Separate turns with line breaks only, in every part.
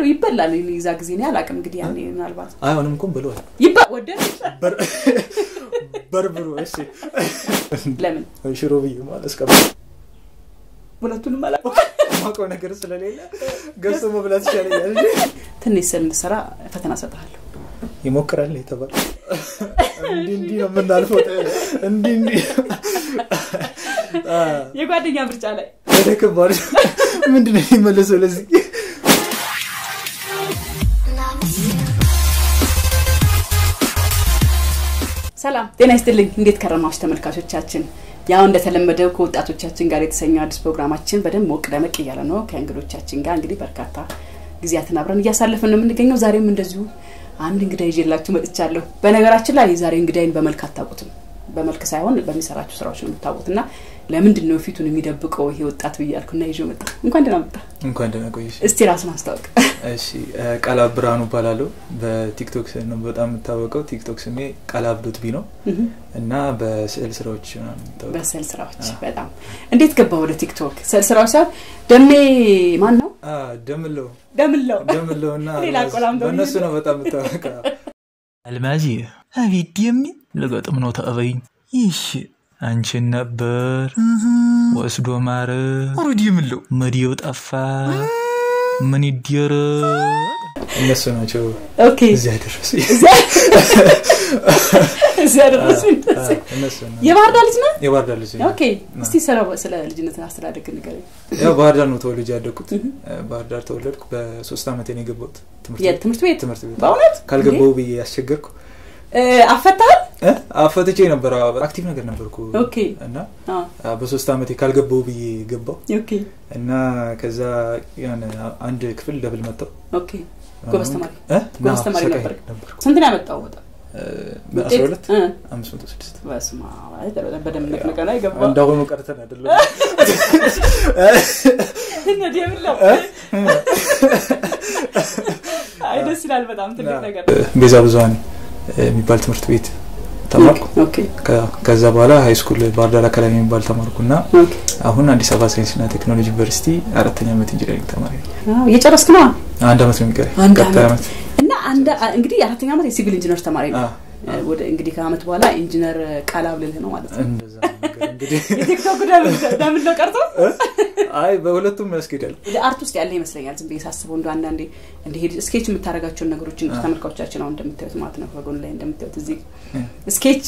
ነው ይበላል ዛ ጊዜ ነው አላውቅም እንግዲህ ያኔ ምናልባት
አይሆንም እኮም ብለዋል
ይባ ወደ
በርብሩ እሺ
ለምን
ሽሮ ብዬ ማለት እስከ
ሁለቱንም አላውቅም
ማውቀው ነገር ስለሌለ ገዝቶ መብላት ይሻለኛል እንጂ
ትንሽ ስል እንድሰራ ፈተና ሰጥሃለሁ
ይሞክራል የተባለ እንዲህ እንዲህ ነው የምናልፈው እንዲህ እንዲህ
የጓደኛ ምርጫ ላይ
ወደ ከባድ ምንድን ነው የሚመለሰው ለዚህ
ሰላም ጤና ይስጥልኝ እንዴት ከረማችሁ ተመልካቾቻችን ያው እንደተለመደው ከወጣቶቻችን ጋር የተሰኘው አዲስ ፕሮግራማችን በደንብ ሞቅ ደመቅ እያለ ነው ከእንግዶቻችን ጋር እንግዲህ በርካታ ጊዜያትን አብረን እያሳለፍን ነው የምንገኘው ዛሬም እንደዚሁ አንድ እንግዳ ይዤላችሁ መጥቻለሁ በነገራችን ላይ ዛሬ እንግዳይን በመልክ አታውቁትም በመልክ ሳይሆን በሚሰራቸው ስራዎች ነው የምታውቁት እና ለምንድን ነው ፊቱን የሚደብቀው ይሄ ወጣት ብያልኩና ይዞ መጣ እንኳን ደህና መጣ
እንኳን ደህና ቆየሽ
እስቲ ራሱን አስታውቅ
እሺ ቃላብ ብርሃኑ እባላለሁ በቲክቶክ ነው በጣም የምታወቀው ቲክቶክ ስሜ ቃላብ ዶት ቢ ነው እና በስዕል ስራዎች
በስዕል ስራዎች በጣም እንዴት ገባ ወደ ቲክቶክ ስዕል ስራዎች ሳይሆን ደሜ ማን ነው
ደምለው
ደምለው
ደምለው እና
ሌላ ቆላም ደግሞ
በእነሱ ነው በጣም የምታወቀው
አልማዚ አቤት የሚ ልገጥም ነው ተቀበይኝ ይሽ አንቺን ነበር ወስዶ ማረ ሩድ የምለው መዲው ጠፋ ምን ይደረግ
እነሱ ናቸው
ኦኬ
እዚያ ያደረሱ
እዚያ ደረሱ
እነሱ ነው
የባህር ዳር ልጅ ነህ
የባህር ዳር ልጅ ነኝ።
ኦኬ እስቲ ስለ ስለ ልጅነት አስተዳደግ ንገረኝ
ያው ባህር ዳር ነው ተወልጄ ያደግኩት ባህር ዳር ተወለድኩ በሶስት ዓመት ነው የገባሁት ትምህርት ቤት
የትምህርት ቤት
ትምህርት ቤት
በእውነት
ካልገባው ብዬ ያስቸገርኩ
አፈታል
እ? አፈትቼ ነበር አዎ፣ አክቲቭ ነገር ነበርኩ
ኦኬ
እና
አ
አ፣ በሶስት ዓመቴ ካልገባው ብዬ ገባው
ኦኬ
እና ከዛ ያን አንድ ክፍል ደብል መጣው
ኦኬ ጎበዝ ተማሪ
እ?
ጎበዝ
ና፣
ተማሪ
ሰቃይ
ነበር
ነበርኩ
ስንት ነው ያመጣው ወጣ
አስራ ሁለት
እ፣
አምስት መቶ ስድስት
በስመ አብ አይ፣ በደንብ ነቅነቀ ነው የገባ
እንዳሁኑ ቀርተን አይደለም
እነዚህ የምለው አይ ደስ ይላል በጣም ትልቅ ነገር
ቤዛ ብዙሀን የሚባል ትምህርት ቤት ተማርኩ
ኦኬ
ከ- ከዛ በኋላ ሀይ ስኩል ባህር ዳር አካዳሚ የሚባል ተማርኩና
ኦኬ
አሁን አዲስ አበባ ሳይንስና ቴክኖሎጂ ዩኒቨርሲቲ አራተኛ ዓመት ኢንጂነሪንግ ተማሪ ነኝ።
አዎ እየጨረስክ ነው
አንድ ዓመት ነው የሚቀረኝ
አንድ
ቀጣይ
ዓመት እና አንድ እንግዲህ የአራተኛ ዓመት የሲቪል ኢንጂነር ተማሪ ነው
አ፣
ወደ እንግዲህ ከአመት በኋላ ኢንጂነር ቃል አብልልህ ነው ማለት ነው
እንደዛ ነገር እንግዲህ
የቲክቶክ ደምን ነው ቀርቶ
አይ በሁለቱም ያስኬዳል
ወደ አርት ውስጥ ያለ ይመስለኛል ዝም ብዬ ሳስበው እንደ አንዳንዴ እንዲሄድ ስኬች የምታደርጋቸውን ነገሮችን
አ።
ተመልካቾቻችን አሁን እንደምታዩት ማለት ነው በጎን ላይ እንደምታዩት እዚህ
እ።
ስኬች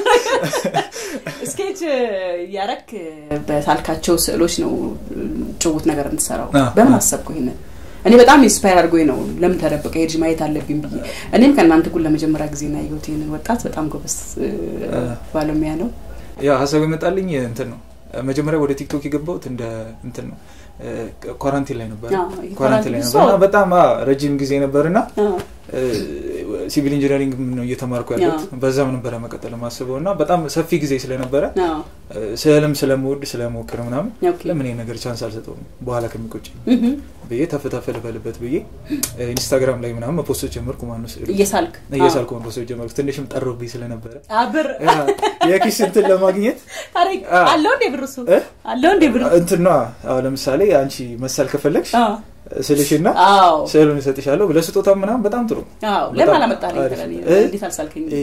ስኬች ያረክ በሳልካቸው ስዕሎች ነው ጭውት ነገር እንድሰራው
አ፣
በምን
አ።
አሰብኩ ይሄንን እኔ በጣም ኢንስፓየር አድርጎኝ ነው ለምን ተደበቀ ሄድሽ ማየት አለብኝ ብዬ እኔም ከእናንተ ጉን ለመጀመሪያ ጊዜ ና ያየሁት ይህንን ወጣት በጣም ጎበዝ እ፣
አ።
ባለሙያ ነው
ያ ሀሳብ የመጣልኝ እንትን ነው መጀመሪያ ወደ ቲክቶክ የገባሁት እንደ እንትን ነው ኳራንቲን ላይ ነበር
አዎ፣ ይሄ
ኳራንቲን ላይ
ኳራንቲን
ነበር እና
ሰው-
በጣም አ፣ ረጅም ጊዜ ነበር እና
አ፣
ሲቪል ኢንጂነሪንግ ነው እየተማርኩ ያለሁት በዛም ነበረ መቀጠል ማስበው እና በጣም ሰፊ ጊዜ ስለነበረ
አ፣
ስዕልም ስለምወድ ስለሞክር ምናምን
ኦኬ።
ለምን ይሄ ነገር ቻንስ አልሰጠውም በኋላ ከሚቆጭ
እህ፣
ብዬ ተፈታፈ ልበልበት ብዬ ኢንስታግራም ላይ ምናምን መፖስቶች ጀመርኩ ማነው ስዕል
እየሳልክ
እየሳልኩ መፖስቶች ጀመርኩ ትንሽም ጠሮብኝ ስለነበረ
አብር
ያ የኪስ እንትን ለማግኘት
ታሪክ
አ።
አለው እንዴ ብር እሱ
እ?
አለው እንዴ ብር
እንትን ነዋ አሁን ለምሳሌ አንቺ መሳል ከፈለግሽ
አ፣
ስልሽና
አዎ
ስዕሉን እሰጥሻለሁ ለስጦታ ምናምን በጣም ጥሩ
አዎ
በጣም
ለምን አላመጣልኝ
አሪፍ።
ትላለህ
እ?
እንዴት አልሳልከኝ
እ፣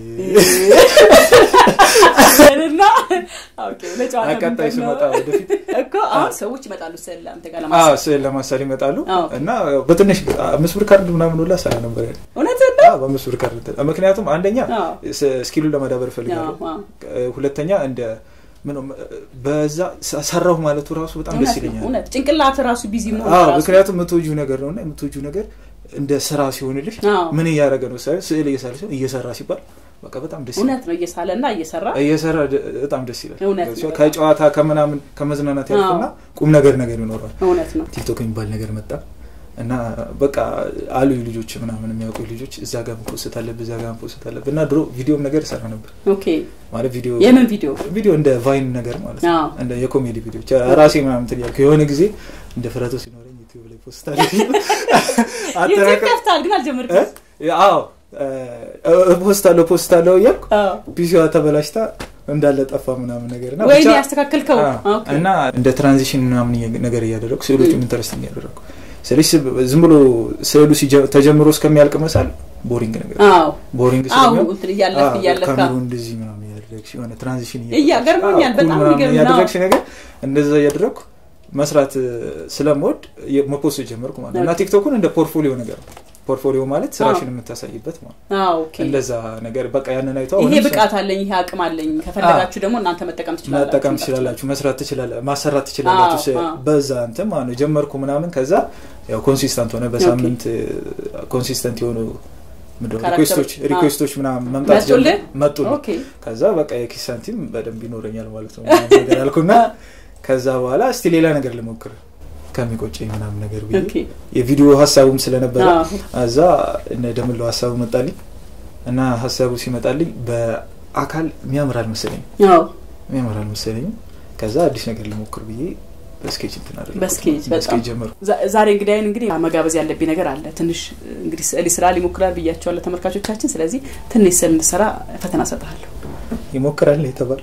እና ኦኬ ለጨዋታ
ቀጣይ
ምንድን ነው?
ስመጣ ወደፊት
እኮ አሁን ሰዎች ይመጣሉ ስል አንተ ጋር
አዎ
ለማሳል
ስዕል ለማሳል ይመጣሉ
አዎ።
እና በትንሽ አምስት ብር ካርድ ምናምን ሁላ ሰራ ነበር ያለ
እውነትህን ነው
አዎ፣ በአምስት ብር ካርድ ምክንያቱም አንደኛ
አዎ።
ስ- ስኪሉን ለማዳበር እፈልጋለሁ
አዎ፣ አዎ።
እ፣ ሁለተኛ እንደ ምን በዛ ሰ- ሰራሁ ማለቱ ራሱ በጣም ደስ
እውነት ነው
ይለኛል
እውነት ጭንቅላት ራሱ ቢዚ መሆን
አዎ
ራሱ
ምክንያቱም የምትወጂው ነገር ነው እና የምትወጂው ነገር እንደ ስራ ሲሆንልሽ
አዎ።
ምን እያደረገ ነው ሳይሆን ስዕል እየሳለ ሲሆን እየሰራ ሲባል በቃ በጣም ደስ ይላል
እውነት ነው እየሳለ እና እየሰራ
እየሰራ ደ- በጣም ደስ ይላል
እውነት ነው።
ከጨዋታ ከምናምን ከመዝናናት ያልፍና ቁም ነገር ነገር ይኖረዋል
እውነት ነው
ቲክቶክ የሚባል ነገር መጣ እና በቃ አሉ ልጆች ምናምን የሚያውቁ ልጆች እዛ ጋር መፖስት አለብህ እዛ ጋር መፖስት አለብህ እና ድሮ ቪዲዮም ነገር እሰራ ነበር
ኦኬ
ማለት ቪዲዮ
የምን ቪዲዮ
ቪዲዮ እንደ ቫይን ነገር ማለት ነው
አዎ።
እንደ የኮሜዲ ቪዲዮች ራሴ ምናምን እንትን እያልኩ የሆነ ጊዜ እንደ ፍረቶ ሲኖረኝ ዩቲዩብ ላይ ፖስት አለ
ዩቲዩብ ከፍተሃል ግን አልጀመርክም
አዎ ፖስት አለው ፖስት አለው እያልኩ
አዎ።
ፒሲዋ ተበላሽታ እንዳለ ጠፋ ምናምን ነገር እና
ወይኔ
ብቻ-
ያስተካከልከው
አዎ።
ኦኬ።
እና እንደ ትራንዚሽን ምናምን እየ- ነገር እያደረግኩ ስዕሎቹን ኢንተረስቲንግ እያደረግኩ ስለዚህ ዝም ብሎ ስዕሉ ሲጀ- ተጀምሮ እስከሚያልቅ መሳል ቦሪንግ ነገር
አዎ
ቦሪንግ
አዎ
ስለሚሆን
እንትን እያለፍክ
አዎ፣
እያለፍክ
ካሜራው እንደዚህ ምናምን እያደረግሽ የሆነ ትራንዚሽን
እያ- ገርሞኛል፣ በጣም የሚገርም ነው።
እያደረግሽ ነገር እንደዛ እያደረግኩ መስራት እ፣ ስለምወድ የ- መፖስት ጀመርኩ ማለት ነው እና
ኦኬ።
ቲክቶኩን እንደ ፖርትፎሊዮ ነገር ነው ፖርትፎሊዮ ማለት ስራሽን የምታሳይበት ማለት ነው።
አዎ ኦኬ
እንደዛ ነገር በቃ ያንን አይቶ
ይሄ
አሁንም
ብቃት አለኝ ይሄ አቅም አለኝ ከፈለጋችሁ ደግሞ እናንተ መጠቀም ትችላላችሁ
መጠቀም ትችላላችሁ መስራት ትችላላ ማሰራት ትችላላችሁ
አዎ፣
ስ-
አዎ።
በዛ እንትን ማለት ነው ጀመርኩ ምናምን ከዛ ያው ኮንሲስተንት ሆነ በሳምንት ኮንሲስተንት የሆኑ ምንድን ነው
ካራክተር-
ሪኩዌስቶች
አዎ።
ሪኩዌስቶች ምናምን መምጣት
መጡልህ?
ጀመሩ። መጡልኝ
ኦኬ
ከዛ በቃ የኪስ ሳንቲም በደንብ ይኖረኛል ማለት ነው ምናምን ነገር አልኩና ከዛ በኋላ እስቲ ሌላ ነገር ልሞክር ከሚቆጨኝ ምናምን ነገር ብዬ
ኦኬ
የቪዲዮ ሀሳቡም ስለነበረ
አዎ
እዛ እነ ደምለው ሀሳቡ መጣልኝ እና ሀሳቡ ሲመጣልኝ በአካል የሚያምር አልመሰለኝም
አዎ
የሚያምር አልመሰለኝም ከዛ አዲስ ነገር ልሞክር ብዬ በስኬች እንትን አደረኩት።
በስኬች በጣም
በስኬች ጀመርኩ
ዛ- ዛሬ እንግዲህ አይን እንግዲህ መጋበዝ ያለብኝ ነገር አለ ትንሽ እንግዲህ ስዕል ስራ ሊሞክራል ብያቸዋለሁ ተመልካቾቻችን ስለዚህ ትንሽ ስዕል እንድሰራ ፈተና ሰጥሃለሁ
ይሞክራል የተባለው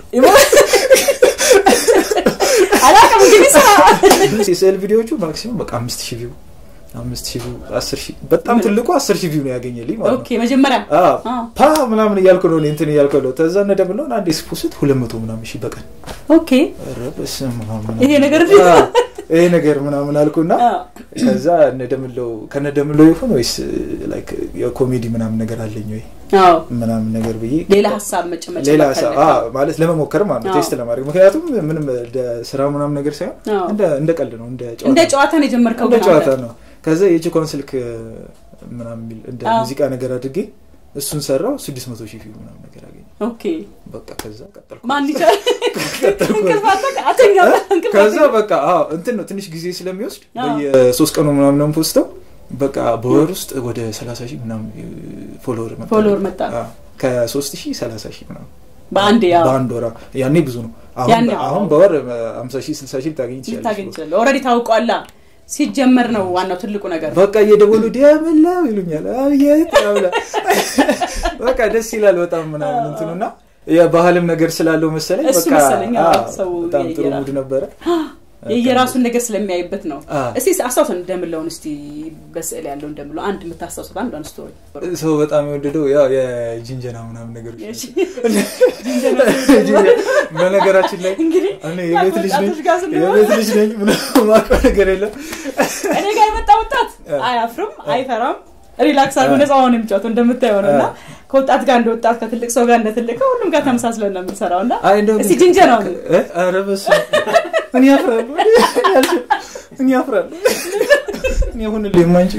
አላውቅም እንግዲህ ስራ
የስዕል ቪዲዮዎቹ ማክሲመም በቃ አምስት ሺህ ቪው አምስት ሺህ ቪው አስር ሺህ በጣም ትልቁ አስር ሺህ ቪው ነው ያገኘልኝ ማለት ነው
ኦኬ መጀመሪያ
አዎ፣
አዎ።
ፓ ምናምን እያልኩ ነው እኔ እንትን እያልኩ ነው ተዛ እነ ደምለውን አንዴ ስፖስት ሁለት መቶ ምናምን ሺህ በቀን
ኦኬ
ኧረ በስመ አብ ምናምን።
ይሄ ነገር
አዎ፣ ይሄ ነገር ምናምን አልኩና
አዎ።
ከዛ እነ ደምለው ከነ ደምለው ይሁን ወይስ ላይክ የኮሜዲ ምናምን ነገር አለኝ ወይ
አዎ
ምናምን ነገር ብዬ
ሌላ ሀሳብ መጨመጭ
ሌላ ሀሳብ አዎ፣ ማለት ለመሞከር ማለት ነው
አዎ።
ቴስት ለማድረግ ምክንያቱም ምንም እንደ ስራ ምናምን ነገር ሳይሆን
አዎ።
እንደ እንደ ቀልድ ነው እንደ
እንደ
ጨዋታ
ጨዋታ ነው የጀመርከው
እንደ
ግን
ጨዋታ
አንተ?
ነው ከዛ የቺኳን ስልክ ምናምን የሚል እንደ
አዎ።
ሙዚቃ ነገር አድርጌ እሱን ሰራው ስድስት መቶ ሺህ ቪው ምናምን ነገር አገኘ
ኦኬ
በቃ ከዛ ቀጠልኩ
ማን ይቻላል
ቀጠልኩ
እንቅልፍ አጣ- አተኛ እንቅልፍ
ከዛ
አተኛ።
በቃ አዎ እንትን ነው ትንሽ ጊዜ ስለሚወስድ
አዎ።
በየሶስት ቀኑ ምናምን ነው ፖስተው በቃ በወር ውስጥ ወደ ሰላሳ ሺህ ምናምን ፎሎወር መጣ
ፎሎወር መጣ
አዎ። ከሶስት ሺህ ሰላሳ ሺህ ምናምን
በአንድ ያው
በአንድ ወራ ያኔ ብዙ ነው አሁን
ያኔ አዎ።
አሁን በወር ሀምሳ ሺህ ስልሳ ሺህ ልታገኝ
ልታገኝ
ትችላለች
ይችላል ኦልሬዲ ታውቋላ ሲጀመር ነው ዋናው ትልቁ ነገር
በቃ እየደወሉ ዲያብላው ይሉኛል አብየት ያብላ በቃ ደስ ይላል በጣም ምናምን እንትኑና የባህልም ነገር ስላለው መሰለኝ
እሱ
በቃ
መሰለኝ፣ አዎ፣
አዎ፣
ሰው
በጣም ጥሩ
የየራ-
ሙድ ነበረ
የየራሱን ነገር ስለሚያይበት ነው
አዎ።
እስቲ አስታውሰን እንደምለውን እስቲ በስዕል ያለው እንደምለው አንድ የምታስታውሰት አንድ አንድ ስቶሪ
ሰው በጣም የወደደው ያው የጅንጀና ምናምን ነገሮች
እሺ።
ጅንጀና- በነገራችን ላይ
እንግዲህ
እኔ የቤት ልጅ ነኝ
ወጣቶች ጋር ስንሆን
የቤት ልጅ ነኝ ምናምን ማውቀው ነገር የለም
እኔ ጋር የመጣ ወጣት አያፍርም አይፈራም ሪላክስ አድርጎ ነፃ ሆነ የሚጫወተው እንደምታየው ነው እና ከወጣት ጋር እንደ ወጣት ከትልቅ ሰው ጋር እንደ ትልቅ ከሁሉም ጋር ተመሳስለን ነው የምንሰራው እና
አይ እንደው
እስቲ ጅንጀናው
እ? ኧረ በስመ አብ። እኔ ያፍራሉ እኔ ያፍራሉ እኔ ሁንልኝ የማንጭ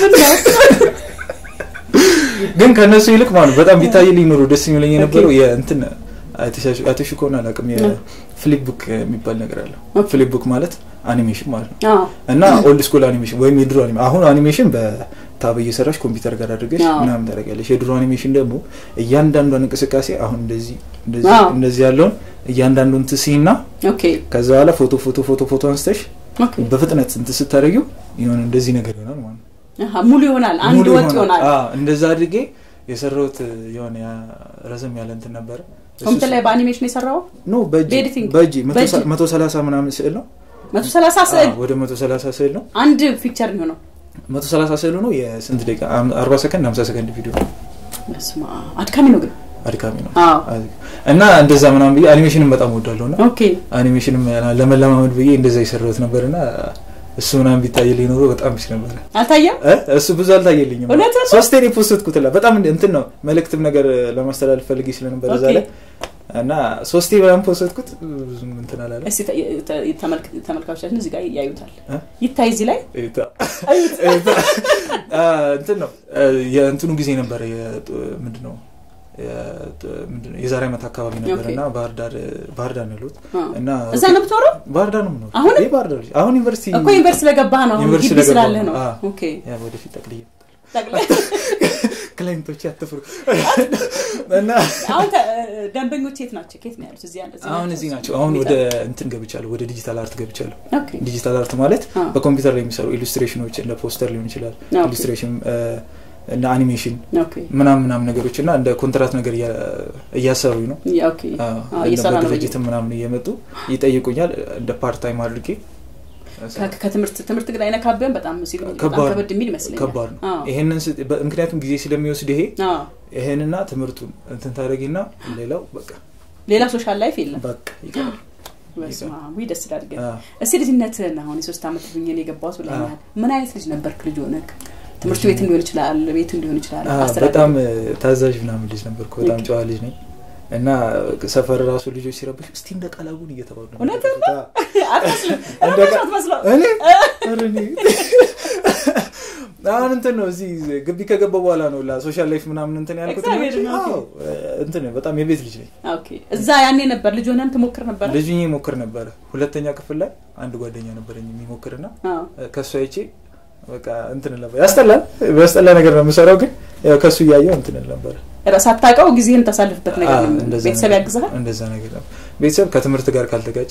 ግን ከእነሱ ይልቅ ማለት ነው በጣም ቢታይልኝ ኖሮ ደስ የሚለኝ የነበረው የእንትን አይተሽ ከሆነ አላውቅም የፍሊፕ ቡክ የሚባል ነገር አለ ፍሊፕ ቡክ ማለት አኒሜሽን ማለት ነው
አዎ
እና ኦልድ ስኩል አኒሜሽን ወይም የድሮ አኒሜሽን አሁን አኒሜሽን በታብ እየሰራሽ ኮምፒውተር ጋር አድርገሽ
አዎ።
ምናምን ታደርጊያለሽ የድሮ አኒሜሽን ደግሞ እያንዳንዷን እንቅስቃሴ አሁን እንደዚህ እንደዚህ
አዎ።
እንደዚህ ያለውን እያንዳንዱን ትስይና
ኦኬ
ከዛ በኋላ ፎቶ ፎቶ ፎቶ ፎቶ አንስተሽ
ኦኬ
በፍጥነት እንትን ስታደርጊው የሆነ እንደዚህ ነገር ይሆናል ማለት ነው
አሃ፣ ሙሉ ይሆናል አንድ
ሙሉ
ወጥ ይሆናል
አዎ፣ እንደዛ አድርጌ የሰራሁት የሆነ ያ- ረዘም ያለ እንትን ነበረ እሱ
ኮምፒውተር ላይ በአኒሜሽን የሰራው
ኖ በእጅ
በኤዲቲንግ?
በእጅ
በእጅ?
መቶ ሰላሳ ምናምን ስዕል ነው
መቶ ሰላሳ ስዕል
አዎ፣ ወደ መቶ ሰላሳ ስዕል ነው
አንድ ፒክቸር ነው የሆነው
መቶ ሰላሳ ስዕሉ ነው የስንት ደቂቃ አም- አርባ ሰከንድ ሀምሳ ሰከንድ ቪዲዮ ነው
በስመ አብ፣ አድካሚ ነው ግን
አድካሚ ነው
አዎ
እና እንደዛ ምናምን ብዬ አኒሜሽንም በጣም ወዳለሁ እና
ኦኬ
አኒሜሽንም ለመለማመድ ብዬ እንደዛ የሰራሁት ነበር እና እሱ ምናምን ቢታይልኝ ኖሮ በጣም ቢስ ነበረ
አልታየም
እ? እሱ ብዙ አልታየልኝም
እውነት ነው?
ሶስቴ ነው የፖስትኩት ላ በጣም እንትን ነው መልእክትም ነገር ለማስተላለፍ ፈልጌ ስለነበር እዛ
ኦኬ።
ላይ እና ሶስቴ ምናምን ፖስትኩት ብዙም እንትን አላለ
እስቲ ተ- ተ- ተመልክ- ተመልካቾቻችን እዚህ ጋር ያዩታል
እ?
ይታይ እዚህ ላይ
እዩታ። እዩታ። አ፣ እንትን ነው አ፣ የእንትኑ ጊዜ ነበረ ምንድን ነው የጥ- ምንድን ነው የዛሬ ዓመት አካባቢ ነበር
ኦኬ።
እና ባህር ዳር ባህር ዳር ነው ያሉት
አ።
እና
እዛ ነው ብትኖረው
ባህር ዳር ነው የምኖረው።
አሁንም?
ይህ ባህር ዳር ልጅ አሁን ዩኒቨርሲቲ
እኮ ዩኒቨርሲቲ ስለገባህ ነው አሁን
ዩኒቨርሲቲ
ግቢ
ስለገባሁ
ስላለህ ነው
ነው። አ።
ኦኬ
ያ ወደፊት ጠቅልዬ
ጠቅላይ
ክላይንቶች አትፍሩ እና
አሁን ተ- ደንበኞች የት ናቸው ከየት ነው ያሉት እዚህ ያለ
አሁን እዚህ ናቸው አሁን ወደ እንትን ገብቻለሁ ወደ ዲጂታል አርት ገብቻለሁ
ኦኬ
ዲጂታል አርት ማለት
አ።
በኮምፒውተር ላይ የሚሰሩ ኢሉስትሬሽኖች እንደ ፖስተር ሊሆን ይችላል
ኦኬ።
ኢሉስትሬሽን እንደ አኒሜሽን
ኦኬ
ምናምን ምናምን ነገሮች እና እንደ ኮንትራት ነገር እያ- እያሰሩኝ ነው
ያ ኦኬ
አዎ፣
አዎ፣
እንደ
እየሰራ ነው
በድርጅትም ምናምን እየመጡ ይጠይቁኛል እንደ ፓርት ታይም አድርጌ
ከ- ከትምህርት ትምህርት ግን አይነካብህም በጣም ሲሉ በጣም
ከባድ
ከበድ የሚል ይመስለኛል
ከባድ ነው
አዎ።
ይሄንን ስ- በ- ምክንያቱም ጊዜ ስለሚወስድ ይሄ
አዎ።
ይሄንና ትምህርቱን እንትን ታደረጊና ሌላው በቃ
ሌላ ሶሻል ላይፍ የለም
በቃ ይቀራል
በስመ አብ ውይ ደስ ይላል ግን
አዎ።
እስቲ ልጅነትህን አሁን የሶስት ዓመት ብኝ ነው የገባሁት ብለኛል ምን አይነት ልጅ ነበርክ ልጅ ሆነህ ትምህርት ቤት ሊሆን ይችላል ቤት ሊሆን ይችላል
አዎ፣
አስተዳደግ
በጣም እ፣ ታዛዥ ምናምን ልጅ ነበርኩ በጣም
ኦኬ።
ጨዋ ልጅ ነኝ እና ሰፈር ራሱ ልጆች ሲረብሽ እስቲ እንደ ቃላቡን እየተባሉ ነው
እውነትህን
የሚረብሹት። አዎ።
አትመስልም
እንደ
ረበሽ
ቃ-
አትመስለው
እኔ ኧረ እኔ አሁን እንትን ነው እዚህ ግቢ ከገባ በኋላ ነው ላ ሶሻል ላይፍ ምናምን እንትን ያልኩት ነው
እግዚአብሔር
እንጂ፣
ይመስገን።
አዎ፣ እንትን በጣም የቤት ልጅ ነኝ
ኦኬ እዛ ያኔ ነበር ልጅ ሆነን ትሞክር ነበር
ልጅ ሆኜ ሞክር ነበረ ሁለተኛ ክፍል ላይ አንድ ጓደኛ ነበረኝ የሚሞክርና ከእሱ አይቼ በቃ እንትን ነበር ያስጠላል በያስጠላ ነገር ነው የምሰራው ግን ያው ከእሱ እያየው እንትን ነበረ
ሳታውቀው ጊዜህን ታሳልፍበት ነገር
አዎ፣
ነው።
እንደዛ
ቤተሰብ
ነገር-
ያግዝሃል
እንደዛ ነገር ነው ቤተሰብ ከትምህርት ጋር ካልተጋጨ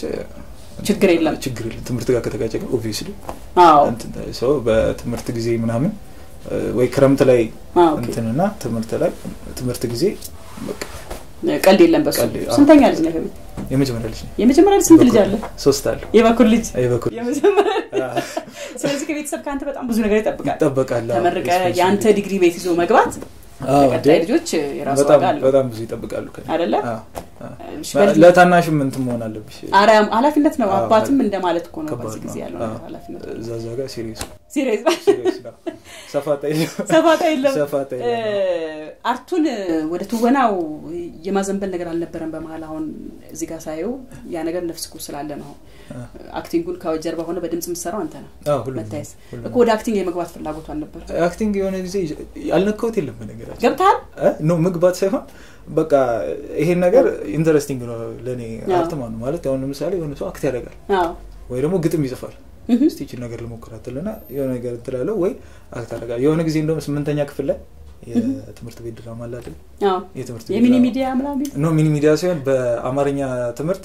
ችግር የለም
ችግር የለም ትምህርት ጋር ከተጋጨ ግን ኦብቪየስሊ
አዎ
ሰው በትምህርት ጊዜ ምናምን እ፣ ወይ ክረምት ላይ
አዎ፣ ኦኬ።
እንትንና ትምህርት ላይ ትምህርት ጊዜ በቃ
ቀልድ የለም በሱ
ቀልድ፣ አዎ።
ስንተኛ ልጅ ነህ
የመጀመሪያ ልጅ ነኝ
የመጀመሪያ ልጅ ስንት ልጅ አለ
ሶስት አለ
የበኩል ልጅ
የበኩል
የመጀመሪያ
አዎ፣
ስለዚህ ከቤተሰብ ከአንተ በጣም ብዙ ነገር ይጠብቃል
ይጠበቃል አዎ፣
ተመርቀ
especially-
የአንተ ዲግሪ ቤት ይዞ መግባት
አዎ፣
ለቀጣይ
እንዴ፣
ልጆች የራሱ
በጣም
ዋጋ አለው
በጣም ብዙ ይጠብቃሉ ከእኔ።
አይደለ?
አዎ፣ አዎ።
እሺ፣ በልጅ-
ለታናሽም እንትን መሆን አለብሽ
አርያም ኃላፊነት ነው
አዎ፣
አባትም እንደማለት እኮ ነው
ከባድ
በዚህ ጊዜ
ነው።
ያለው
አዎ።
ነገር ኃላፊነት
እዛ እዛ ጋር ሲሪየስ
ሲሪየስ
ሲሪየስ ነው ሰፋጣ
ሰፋታ የለም
ሰፋጣ
እ፣ አርቱን ወደ ትወናው የማዘንበል ነገር አልነበረም በመሀል አሁን እዚህ ጋር ሳየው ያ ነገር ነፍስ እኮ ስላለ ነው አክቲንጉን ከጀርባ ሆነ በድምጽ የምትሰራው አንተ ነው
አዎ፣ ሁሉም
መታየት
ሁሉም።
እኮ ወደ አክቲንግ የመግባት ፍላጎቱ አልነበር
አክቲንግ የሆነ ጊዜ ያልነካሁት የለም በነገራችን
ገብተሃል
እ? ኖ መግባት ሳይሆን በቃ ይሄን ነገር ኢንተረስቲንግ ነው ለእኔ
አዎ።
አርት ማለት ነው ማለት አሁን ለምሳሌ የሆነ ሰው አክት ያደርጋል
አዎ
ወይ ደግሞ ግጥም ይጽፋል
እህ፣
እስቲ ይችን ነገር ልሞክራትልና የሆነ ነገር እንትላለው ወይ አክት ያደርጋል የሆነ ጊዜ እንደውም ስምንተኛ ክፍል ላይ የትምህርት ቤት ድራማ አለ አይደል
አዎ
የትምህርት ቤት
የሚኒ
ድራማ።
ሚዲያ ምናምን
ኖ ሚኒ ሚዲያ ሲሆን በአማርኛ ትምህርት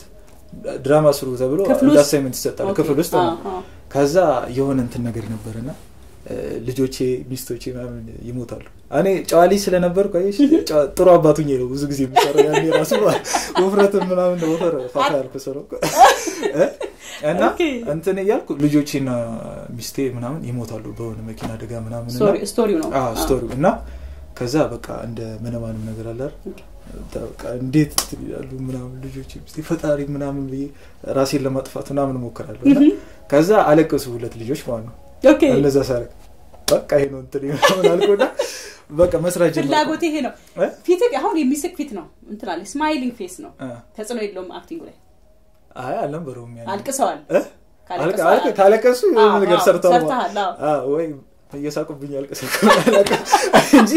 ድራማ ስሩ ተብሎ
ክፍል
እንደ
ውስጥ?
አሳይመንት ይሰጣል
ኦኬ።
ክፍል ውስጥ
አዎ፣
ነው።
አዎ።
ከዛ የሆነ እንትን ነገር ነበርና እ፣ ልጆቼ ሚስቶቼ ምናምን ይሞታሉ እኔ ጨዋ ልጅ ስለነበርኩ አየሽ ጨዋ- ጥሩ አባቱኝ ነው ብዙ ጊዜ የሚሰራው ያኔ ራሱ ውፍረትን ምናምን ወፈር ፋታ ያልኩ ሰው ነው እ? እና
ኦኬ።
እንትን እያልኩ ልጆቼና ሚስቴ ምናምን ይሞታሉ በሆነ መኪና አደጋ ምናምን እና-
ስቶሪ- ስቶሪው ነው
አዎ፣
አዎ።
ስቶሪው እና ከዛ በቃ እንደ መነማንም ነገር አለ አይደል? በቃ እንዴት እንትን ይላሉ ምናምን ልጆች ሚስቴ ፈጣሪ ምናምን ብዬ ራሴን ለማጥፋት ምናምን እሞክራለሁ እና ከዛ አለቀሱ ሁለት ልጆች ማለት ነው
ኦኬ
እነዛ ሳረግ በቃ ይሄ ነው እንትን ምናምን አልኩና በቃ መስራት ጀመርኩ።
ፍላጎት ይሄ ነው
እ?
ፊት አሁን የሚስቅ ፊት ነው እንትን አለ ስማይሊንግ ፌስ ነው
እ።
ተጽዕኖ የለውም አክቲንጉ ላይ
አይ አልነበረውም ያኔ።
አልቅሰዋል
እ?
ካለቀሱ-
አልቀ- አልቀ- ካለቀሱ የሆነ
አዎ፣
ነገር
አዎ፣
ሰርተዋል
ሰርተሃል፣ አዎ።
አዎ፣ ወይ እየሳቁብኝ ያልቀሰኩ አላውቅም እንጂ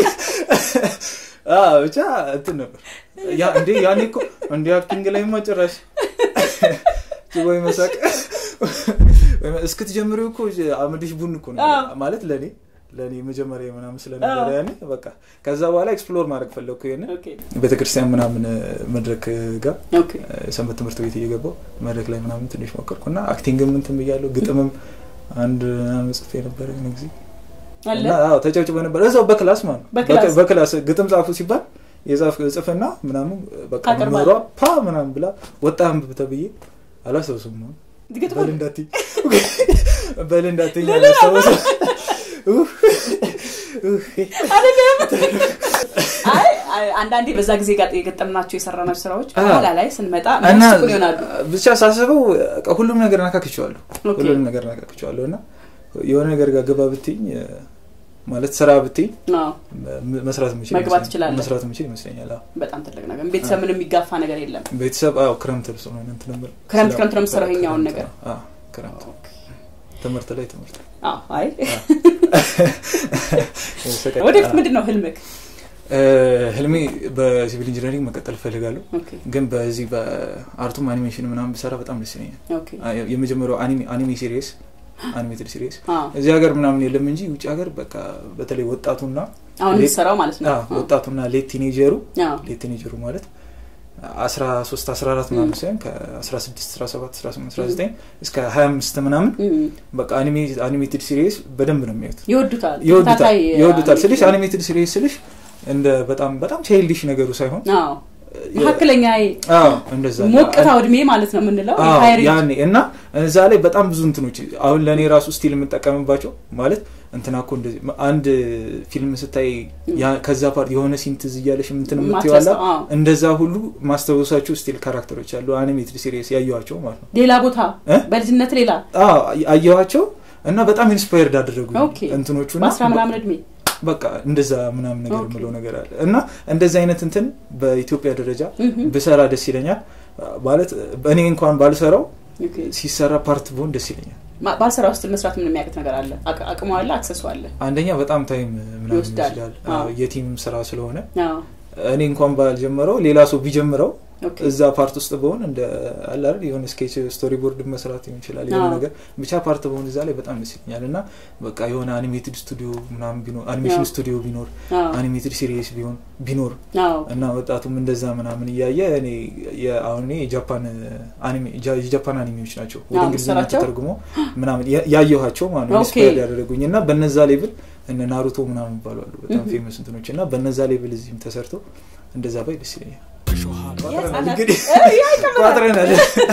አዎ፣ ብቻ እንትን ነበር ያ እንዴ ያኔ እኮ እንዲ አክቲንግ ላይ ጭራሽ ወይ መሳቅ እስክትጀምሪው እኮ አመድሽ ቡን እኮ ነው
አዎ።
ማለት ለእኔ ለእኔ መጀመሪያ ምናምን ስለነበረ ያኔ በቃ ከዛ በኋላ ኤክስፕሎር ማድረግ ፈለግኩ ይሄን
ኦኬ
ቤተክርስቲያን ምናምን መድረክ ጋር
ኦኬ
ሰንበት ትምህርት ቤት እየገባው መድረክ ላይ ምናምን ትንሽ ሞከርኩ እና አክቲንግም እንትን ብያለሁ ግጥምም አንድ ምናምን ጽፌ ነበረ የሆነ ጊዜ
አለ
እና አዎ ተጨብጭበ ነበር እዛው በክላስ ማለት ነው
በክላስ?
በክ- በክላስ ግጥም ጻፉ ሲባል የጻፍ ጽፍና ምናምን በቃ
ታቀርባለህ?
መምህሯ ፓ ምናምን ብላ ወጣ አንብብ ተብዬ አላስታውስም ነው
ግጥም
በል እንዳትይ በል እንዳትይ አላስታውስም ኡፍ፣ ኡፍ።
አይደለም አይ አይ፣ አንዳንዴ በዛ ጊዜ ጋር የገጠምናቸው የሰራናቸው ስራዎች
አዎ።
በኋላ ላይ ስንመጣ
እና
የሚያስቁን ይሆናሉ
ብቻ ሳስበው በቃ ሁሉም ነገር ነካክቸዋለሁ
ኦኬ።
ሁሉም ነገር ነካክቸዋለሁ እና የሆነ ነገር ጋር ገባ ብትኝ ማለት ስራ ብትኝ
አዎ፣
ም- መስራት የምችል
መግባት
ይመስለኛል።
ትችላለህ።
መስራት የምችል ይመስለኛል አዎ።
በጣም ትልቅ ነገር ቤተሰብ ምንም የሚጋፋ ነገር የለም
ቤተሰብ አዎ ክረምት ልብስ ነው እንትን ነበር
ክረምት
ስለ-
ክረምት ነው የምትሰራው
ክረምት
ይሄኛውን
ነው።
ነገር?
አዎ ክረምት ትምህርት ላይ ትምህርት
አዎ፣ አይ
ሰቀ-
ወደፊት ምንድን ነው ህልምክ
እ፣ ህልሜ በሲቪል ኢንጂነሪንግ መቀጠል እፈልጋለሁ
ኦኬ
ግን በዚህ በአርቱም አኒሜሽን ምናምን ብሰራ በጣም ደስ ይለኛል
ኦኬ
አ- የመጀመሪያው አኒሜ- አኒሜ ሲሪየስ አኒሜትድ ሲሪየስ
አዎ
እዚህ ሀገር ምናምን የለም እንጂ ውጭ ሀገር በቃ በተለይ ወጣቱና
አሁን
ሌት-
የምትሰራው ማለት ነው
አዎ፣ ወጣቱና ሌት ቲኔጀሩ
አዎ
ሌት ቲኔጀሩ ማለት አስራ ሶስት አስራ አራት ምናምን ሳይሆን ከአስራ ስድስት አስራ ሰባት አስራ ስምንት አስራ ዘጠኝ እስከ ሀያ አምስት ምናምን
እም፣
በቃ አኒሜትድ ሲሪየስ በደንብ ነው የሚያዩት
ይወዱታል
ይወዱታል
ተከታታይ
ይወዱታል ስልሽ
አኒሜሽን።
አኒሜትድ ሲሪየስ ስልሽ እንደ በጣም በጣም ቻይልዲሽ ነገሩ ሳይሆን
አዎ መካከለኛ
አዎ እንደዛ
ሞቅታው እድሜ ማለት ነው የምንለው
አዎ፣
ሃይ ሬንጅ።
ያኔ እና እዛ ላይ በጣም ብዙ እንትኖች አሁን ለእኔ ራሱ ስቲል የምጠቀምባቸው ማለት እንትና እኮ እንደዚህ አንድ ፊልም ስታይ ያ- ከዛ ፓርት የሆነ ሲን ትዝ እያለሽ እንትን የምትይዋላ
ማትረሳው፣ አዎ።
እንደዛ ሁሉ ማስታወሳቸው ስቲል ካራክተሮች አሉ አኒሜትድ ሲሪየስ ያየኋቸው ማለት ነው
ሌላ ቦታ
እ?
በልጅነት ሌላ
አዎ አየኋቸው እና በጣም ኢንስፓየርድ አደረጉ
ኦኬ።
እንትኖቹ እና
በአስራ ምናምን እድሜ
በቃ እንደዛ ምናምን ነገር
ኦኬ።
የምለው ነገር አለ እና እንደዚህ አይነት እንትን በኢትዮጵያ ደረጃ
ምሁም።
ብሰራ ደስ ይለኛል ማለት እኔ እንኳን ባልሰራው
ኦኬ።
ሲሰራ ፓርት ብሆን ደስ ይለኛል
ማ- ባልሰራ ውስጥ መስራት ምን የሚያውቅት ነገር አለ አቅ- አቅሙ አለ አክሰሱ አለ
አንደኛ በጣም ታይም ምናምን
ይወስዳል።
ይወስዳል
አዎ።
አዎ፣ የቲም ስራ ስለሆነ
አዎ።
እኔ እንኳን ባልጀመረው ሌላ ሰው ቢጀምረው
ኦኬ።
እዛ ፓርት ውስጥ በሆን እንደ አለ አይደል የሆነ ስኬች ስቶሪ ቦርድ መስራት ሊሆን ይችላል የሆነ
አዎ።
ነገር ብቻ ፓርት በሆን እዛ ላይ በጣም ደስ ይለኛል እና በቃ የሆነ አኒሜትድ ስቱዲዮ ምናምን ቢኖር አኒሜሽን
አዎ።
ስቱዲዮ ቢኖር
አዎ።
አኒሜትድ ሲሪየስ ቢሆን ቢኖር
አዎ።
እና ወጣቱም እንደዛ ምናምን እያየ እኔ የ- አሁን እኔ የጃፓን አኒሜ ጃ- የጃፓን አኒሜዎች ናቸው ወደ
አዎ፣
እንግሊዝኛ
የምትሰራቸው?
ተተርጉሞ ምናምን ያ- ያየኋቸው ማለት ነው
ኦኬ።
ኢንስፓየር ያደረጉኝ እና በነዛ ሌቭል እነ ናሩቶ ምናምን ይባላሉ በጣም
Mhm.
ፌመስ እንትኖች እና በነዛ ሌቭል እዚህም ተሰርተው እንደዛ ባይ ደስ ይለኛል ቋጥረናል
የህፃናት-
እንግዲህ
እ፣ ያ ይቀመጣል።
ቋጥረናል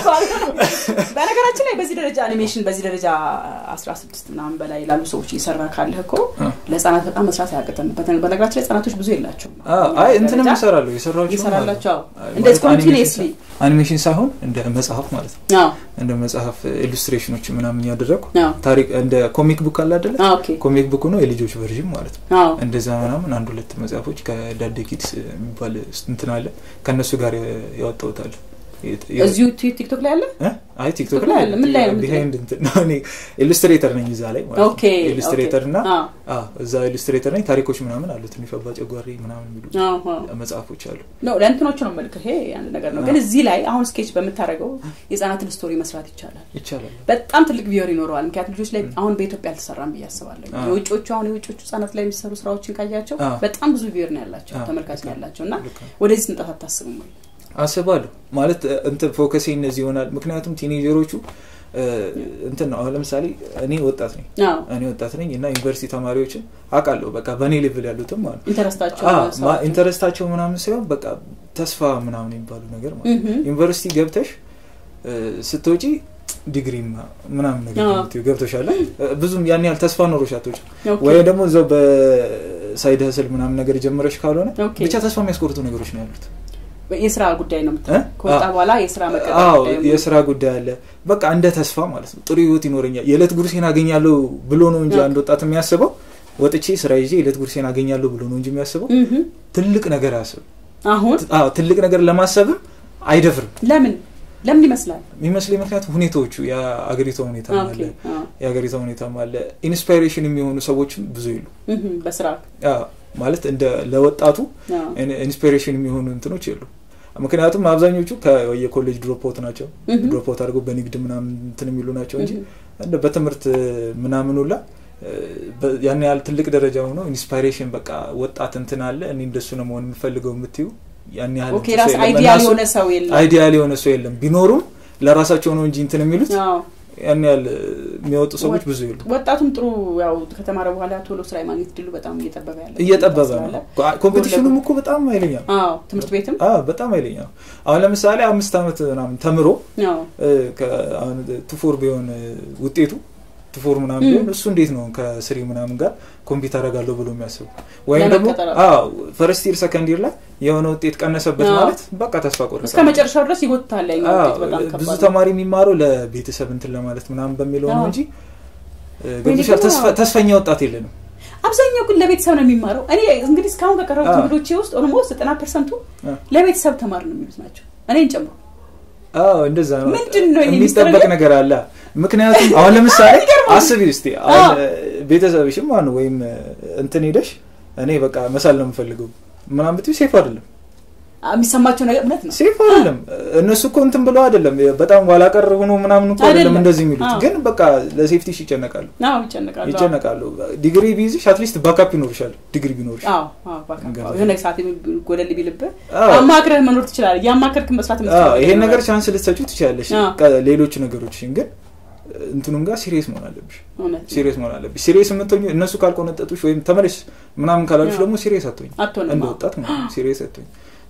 በነገራችን ላይ በዚህ ደረጃ አኒሜሽን በዚህ ደረጃ አስራ ስድስት ምናምን በላይ ላሉ ሰዎች እየሰራ ካለህ እኮ
አ።
ለህጻናት በጣም መስራት አያቅተም በተ- በነገራችን ላይ ህጻናቶች ብዙ የላቸውም
አዎ፣ አይ እንትንም
ደረጃ
ይሰራሉ የሰራቸው
ይሰራላቸው አዎ።
አይ፣
እንደዚህ
ማለት
ኮንቲኒየስሊ
አኒሜሽን ሳይሆን እንደ መጽሐፍ ማለት ነው
አዎ
እንደ መጽሐፍ ኢሉስትሬሽኖች ምናምን ያደረግኩ
አዎ
ታሪክ እንደ ኮሚክ ቡክ አለ አይደለ
አዎ ኦኬ
ኮሚክ ቡክ ነው የልጆች ቨርዥን ማለት ነው
አዎ
እንደዛ ምናምን አንድ ሁለት መጽሐፎች ከዳደ ኪድስ የሚባል እንትን አለ ከእነሱ ጋር ያወጣውታል
እዚሁ ቲ- ቲክቶክ ላይ አለ
አይ ቲክቶክ
ላይ አለ። ምን ላይ ነው
ቢሃይንድ እንትን ነው እኔ ኢሉስትሬተር ነኝ እዛ ላይ ማለት
ኦኬ
ነው ኢሉስትሬተር እና
አዎ
አዎ እዛ ኢሉስትሬተር ነኝ ታሪኮች ምናምን አሉ ትንሽ አባ ጨጓሪ ምናምን የሚሉ
አዎ አዎ
መጽሐፎች አሉ
ነው ለእንትኖቹ ነው መልክ ይሄ አንድ ነገር ነው ግን
አዎ።
እዚህ ላይ አሁን ስኬች በምታደርገው የህጻናትን ስቶሪ መስራት ይቻላል
ይቻላል
በጣም ትልቅ ቪዮር ይኖረዋል ምክንያቱም ልጆች ላይ አሁን በኢትዮጵያ አልተሰራም ብዬ አስባለሁ
አዎ።
የውጮቹ አሁን የውጮቹ ህጻናት ላይ የሚሰሩ ስራዎችን ካያቸው
አዎ።
በጣም ብዙ ቪዮር ነው ያላቸው
አዎ፣
ተመልካች
ልክ
ነው
ነው።
ያላቸው እና
ልክ ነው።
ወደዚህ ስንጠት አታስብም ወይ
አስባለሁ ማለት እንትን ፎከሴ እነዚህ ይሆናል ምክንያቱም ቲኔጀሮቹ እ፣ እንትን ነው አሁን ለምሳሌ እኔ ወጣት ነኝ
አዎ
እኔ ወጣት ነኝ እና ዩኒቨርሲቲ ተማሪዎችን አውቃለሁ በቃ በእኔ ሌቭል ያሉትም ማለት ነው
ኢንተረስታቸው
አዎ፣ ማ-
ስራቸው።
ኢንተረስታቸው ምናምን ሲሆን በቃ ተስፋ ምናምን የሚባሉ ነገር ማለት ነው
ምሁም።
ዩኒቨርሲቲ ገብተሽ እ፣ ስትወጪ ዲግሪ ማ- ምናምን ነገር
አዎ።
የምትይው ገብተሻል እ፣ ብዙም ያን ያህል ተስፋ ኖሮሽ አትወጪ
ኦኬ።
ወይ ደግሞ እዛው በሳይድ ህስል ምናምን ነገር ጀምረሽ ካልሆነ
ኦኬ።
ብቻ ተስፋ የሚያስቆርጡ ነገሮች ነው ያሉት
የስራ ጉዳይ ነው
እ?
የምትለው ከወጣ
አዎ።
በኋላ የስራ መቀጠል
አዎ
ጉዳይ ነው።
የስራ ጉዳይ አለ በቃ እንደ ተስፋ ማለት ነው ጥሩ ህይወት ይኖረኛል የዕለት ጉርሴን አገኛለሁ ብሎ ነው እንጂ
ኦኬ።
አንድ ወጣት የሚያስበው ወጥቼ ስራ ይዤ የዕለት ጉርሴን አገኛለሁ ብሎ ነው እንጂ የሚያስበው
ምሁም።
ትልቅ ነገር አያስብም
አሁን
አዎ ትልቅ ነገር ለማሰብም አይደፍርም
ለምን ለምን ይመስላል
የሚመስለኝ ምክንያቱም ሁኔታዎቹ የአገሪቷ ሁኔታ
ኦኬ።
አለ
አዎ።
የአገሪቷ ሁኔታም አለ ኢንስፓይሬሽን የሚሆኑ ሰዎችም ብዙ የሉ
ምሁም። በስራ
አዎ፣ ማለት እንደ ለወጣቱ
አዎ።
ኢንስፒሬሽን የሚሆኑ እንትኖች የሉ ምክንያቱም አብዛኞቹ የኮሌጅ ድሮፖት ናቸው
ምሁም።
ድሮፖት አድርገው በንግድ ምናምን እንትን የሚሉ ናቸው እንጂ
ምሁም።
እንደ በትምህርት ምናምን ሁላ እ፣ በ- ያን ያህል ትልቅ ደረጃ ሆኖ ኢንስፓይሬሽን በቃ ወጣት እንትን አለ እኔ እንደሱ ነው መሆን የምፈልገው የምትዩ ያን ያህል
ኦኬ
እንትን
ራስ
ሰው የለም።
አይዲያል
እና እሱ-
የሆነ ሰው የለም
አይዲያል የሆነ ሰው የለም ቢኖሩም ለራሳቸው ነው እንጂ እንትን የሚሉት
አዎ።
ያን ያህል የሚወጡ ሰዎች ብዙ የሉ
ወጣቱም ጥሩ ያው ከተማረ በኋላ ቶሎ ስራ የማግኘት ድሉ በጣም እየጠበበ ያለ
እየጠበበ ነው
ስላለ።
ኮምፒቲሽኑም እኮ በጣም ኃይለኛ ነው
አዎ ትምህርት ቤትም
አዎ በጣም ኃይለኛ ነው አሁን ለምሳሌ አምስት ዓመት ምናምን ተምሮ
አዎ
እ፣ ከ- አሁን ቱፎር ቢሆን እ፣ ውጤቱ ቱፎር ምናምን ቢሆን እሱ እንዴት ነው ከስሪ ምናምን ጋር ኮምፒውተር አደርጋለሁ ብሎ የሚያስቡ ወይም ደግሞ
ለመቀጠር
ፈርስት ይር ሰከንድ ይር ላይ የሆነ ውጤት ቀነሰበት
አዎ።
ማለት በቃ ተስፋ ቆረጠ
እስከ መጨረሻው ድረስ ይጎትታል ያኛው
አዎ፣
ውጤት በጣም
ብዙ
ከባድ ነው።
ተማሪ የሚማረው ለቤተሰብ እንትን ለማለት ምናምን በሚለው ነው
አዎ።
እንጂ እ፣ ገብቶሻል
ደግሞ-
ተስፋ- ተስፈኛ ወጣት የለንም
አብዛኛው ግን ለቤተሰብ ነው የሚማረው እኔ እንግዲህ እስካሁን ከቀረቡት
አዎ።
እንግዶቼ ውስጥ ኦልሞስት ዘጠና ፐርሰንቱ
አዎ።
ለቤተሰብ ተማር ነው የሚሉት ናቸው እኔን ጨምሮ
አዎ እንደዛ ነው
ምንድን ነው ይሄ
የሚጠበቅ
ሚስጥር?
ነገር አለ ምክንያቱም አሁን ለምሳሌ
ይገርማል።
አስቢ እስቲ አሁን ቤተሰብሽም አሁን ወይም እንትን ሄደሽ እኔ በቃ መሳል ነው የምፈልገው ምናምን ብትይ ሴፍ አይደለም
የሚሰማቸው ነገር እውነት ነው
ሴፍ አይደለም እነሱ እኮ እንትን ብለው አይደለም በጣም ኋላ ቀር ሆኖ ምናምን እኮ አይደለም
አይደለም።
እንደዚህ የሚሉት
አዎ።
ግን በቃ ለሴፍቲሽ ይጨነቃሉ
አዎ ይጨነቃሉ አዎ።
ይጨነቃሉ ዲግሪ ቢይዝሽ አትሊስት ባካፕ ይኖርሻል ዲግሪ ቢኖርሽ
አዎ አዎ ባካ-
ገባኝ።
የሆነ ሰዓት ጎደል ቢልብህ
አዎ።
አማክረህ መኖር ትችላለህ ያማከርክ መስራት
አዎ፣
የምትችለው
ይሄን ነገር
ይኖራል።
ቻንስ ልትሰጪው ትችላለሽ
አዎ።
ቀ- ሌሎች ነገሮችን ግን እንትኑም ጋር ሲሪየስ መሆን አለብሽ
እውነት ነው።
ሲሪየስ መሆን አለብሽ ሲሪየስ የምትሆኝ እነሱ ካልቆነጠጡሽ ወይም ተመለሽ ምናምን ካላሉሽ
አዎ።
ደግሞ ሲሪየስ አትሆኝ
አትሆንም
እንደ
አዎ።
ወጣት ማለት ነው ሲሪየስ አትሆኝ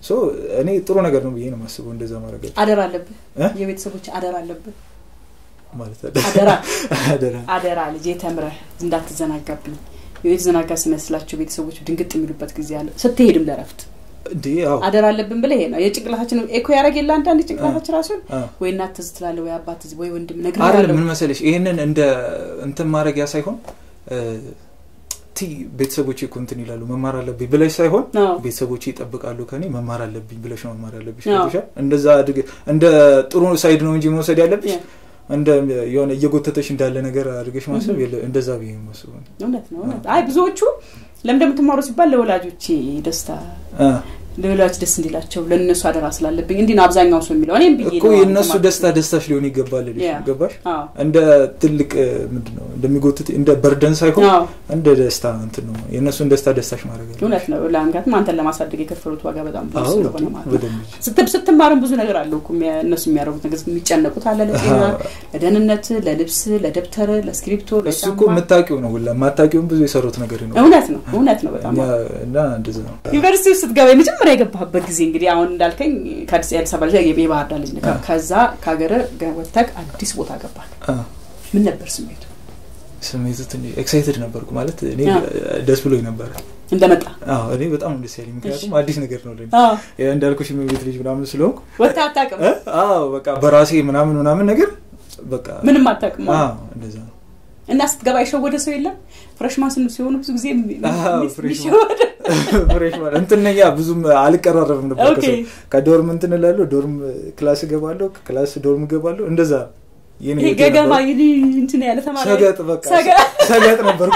ሶ እኔ ጥሩ ነገር ነው ብዬ ነው የማስበው እንደዛ ማድረግ
አደራ አለብህ
እ?
የቤተሰቦች አደራ አለብህ
ማለት
አደራ
አደራ
አደራ ልጄ ተምረህ እንዳትዘናጋብኝ የተዘናጋ ሲመስላቸው ቤተሰቦች ድንግጥ የሚሉበት ጊዜ አለ ስትሄድም ለረፍት
እንዴ አዎ
አደራ አለብን ብለህ ይሄ ነው የጭንቅላታችን ኤኮ ያደረግ የለ አንዳንድ ጭንቅላታችን ራሱን
አዎ።
ወይ እናት ትዝ ትላለህ ወይ አባት ትዝ ወይ ወንድም
አይደለም
ነግሬሃለሁ
ምን መሰለሽ ይሄንን እንደ እንትን ማድረጊያ ሳይሆን እ፣ ቲ ቤተሰቦቼ እኮ እንትን ይላሉ መማር አለብኝ ብለሽ ሳይሆን
አዎ።
ቤተሰቦቼ ይጠብቃሉ ከኔ መማር አለብኝ ብለሽ ነው መማር ያለብሽ
አዎ።
ገብቶሻል? እንደዛ አድርገ እንደ ጥሩ ሳይድ ነው እንጂ መውሰድ ያለብሽ
ያ።
እንደ የሆነ እየጎተተሽ እንዳለ ነገር አድርገሽ ማሰብ የለ እንደዛ ብዬ ነው የማስበው።
እውነት ነው እውነት አይ ብዙዎቹ ለምን እንደምትማሩ ሲባል ለወላጆቼ ደስታ
አ፣
ለወላጆች ደስ እንዲላቸው ለእነሱ አደራ ስላለብኝ እንዲህ ነው አብዛኛው ሰው የሚለው እኔም ብዬ
እኮ
ነው
የእነሱ
ማለት
ደስታ ደስታሽ ሊሆን ይገባል ልሽ
ያ።
ገባሽ?
አዎ
እንደ ትልቅ ምንድን ነው እንደሚጎትት እንደ በርደን ሳይሆን
አዎ
እንደ ደስታ እንትን ነው የእነሱን ደስታ ደስታሽ ማድረግ አለብሽ።
እውነት ነው ለምክንያቱም አንተን ለማሳደግ የከፈሉት ዋጋ በጣም ብዙ
አዎ
ስለሆነ ማለት ነው
በደንብ እንጂ።
ስትብ ስትማርም ብዙ ነገር አለው እኮ የሚያ- እነሱ የሚያደርጉት ነገር የሚጨነቁት አለ ለጤና
አዎ።
ለደህንነት ለልብስ ለደብተር ለስክሪፕቶ
እሱ እኮ የምታውቂው ነው ሁላ የማታውቂውም ብዙ የሰሩት ነገር ነው
እውነት ነው እውነት ነው በጣም
እኛ- እና እንደዛ ነው
ዩኒቨርሲቲ ውስጥ ስትገባ የመጀመሪያ የገባህበት ጊዜ እንግዲህ አሁን እንዳልከኝ ከአዲስ የአዲስ አበባ ልጅ የባህር ዳር ልጅ ነህ።
አዎ።
ከዛ ከሀገር ወጥተህ አዲስ ቦታ ገባህ
አ፣
ምን ነበር ስሜቱ
ስሜቱ ትንሽ ኤክሳይትድ ነበርኩ ማለት እኔ
አዎ።
ደስ ብሎኝ ነበረ
እንደመጣ
አዎ እኔ በጣም ነው ደስ ያለኝ ምክንያቱም አዲስ ነገር ነው ለኔ
አዎ።
ያ እንዳልኩሽ የቤት ልጅ ምናምን ስለሆንኩ
ወጥተህ አታውቅም
እ? አዎ በቃ በራሴ ምናምን ምናምን ነገር በቃ
ምንም አታውቅም
አዎ እንደዛ ነው
እና ስትገባ የሸወደ ሰው የለም ፍሬሽማን ስን ሲሆኑ ብዙ ጊዜ የሚ-
አዎ፣
የሚ-
ፍሬሽማን።
የሚሸወደ
ፍሬሽ ማለት እንትን ነኝ ያ ብዙም አልቀራረብም ነበር
ኦኬ።
ከሰው ከዶርም እንትን እላለሁ ዶርም ክላስ እገባለሁ ክላስ ዶርም እገባለሁ እንደዛ የኔ
ይሄ
ህይወቴ
ገገማ
ነበር።
ይሄ እንትን ያለ ተማሪ
ሰገጥ በቃ
ሰገጥ።
ሰገጥ ነበርኩ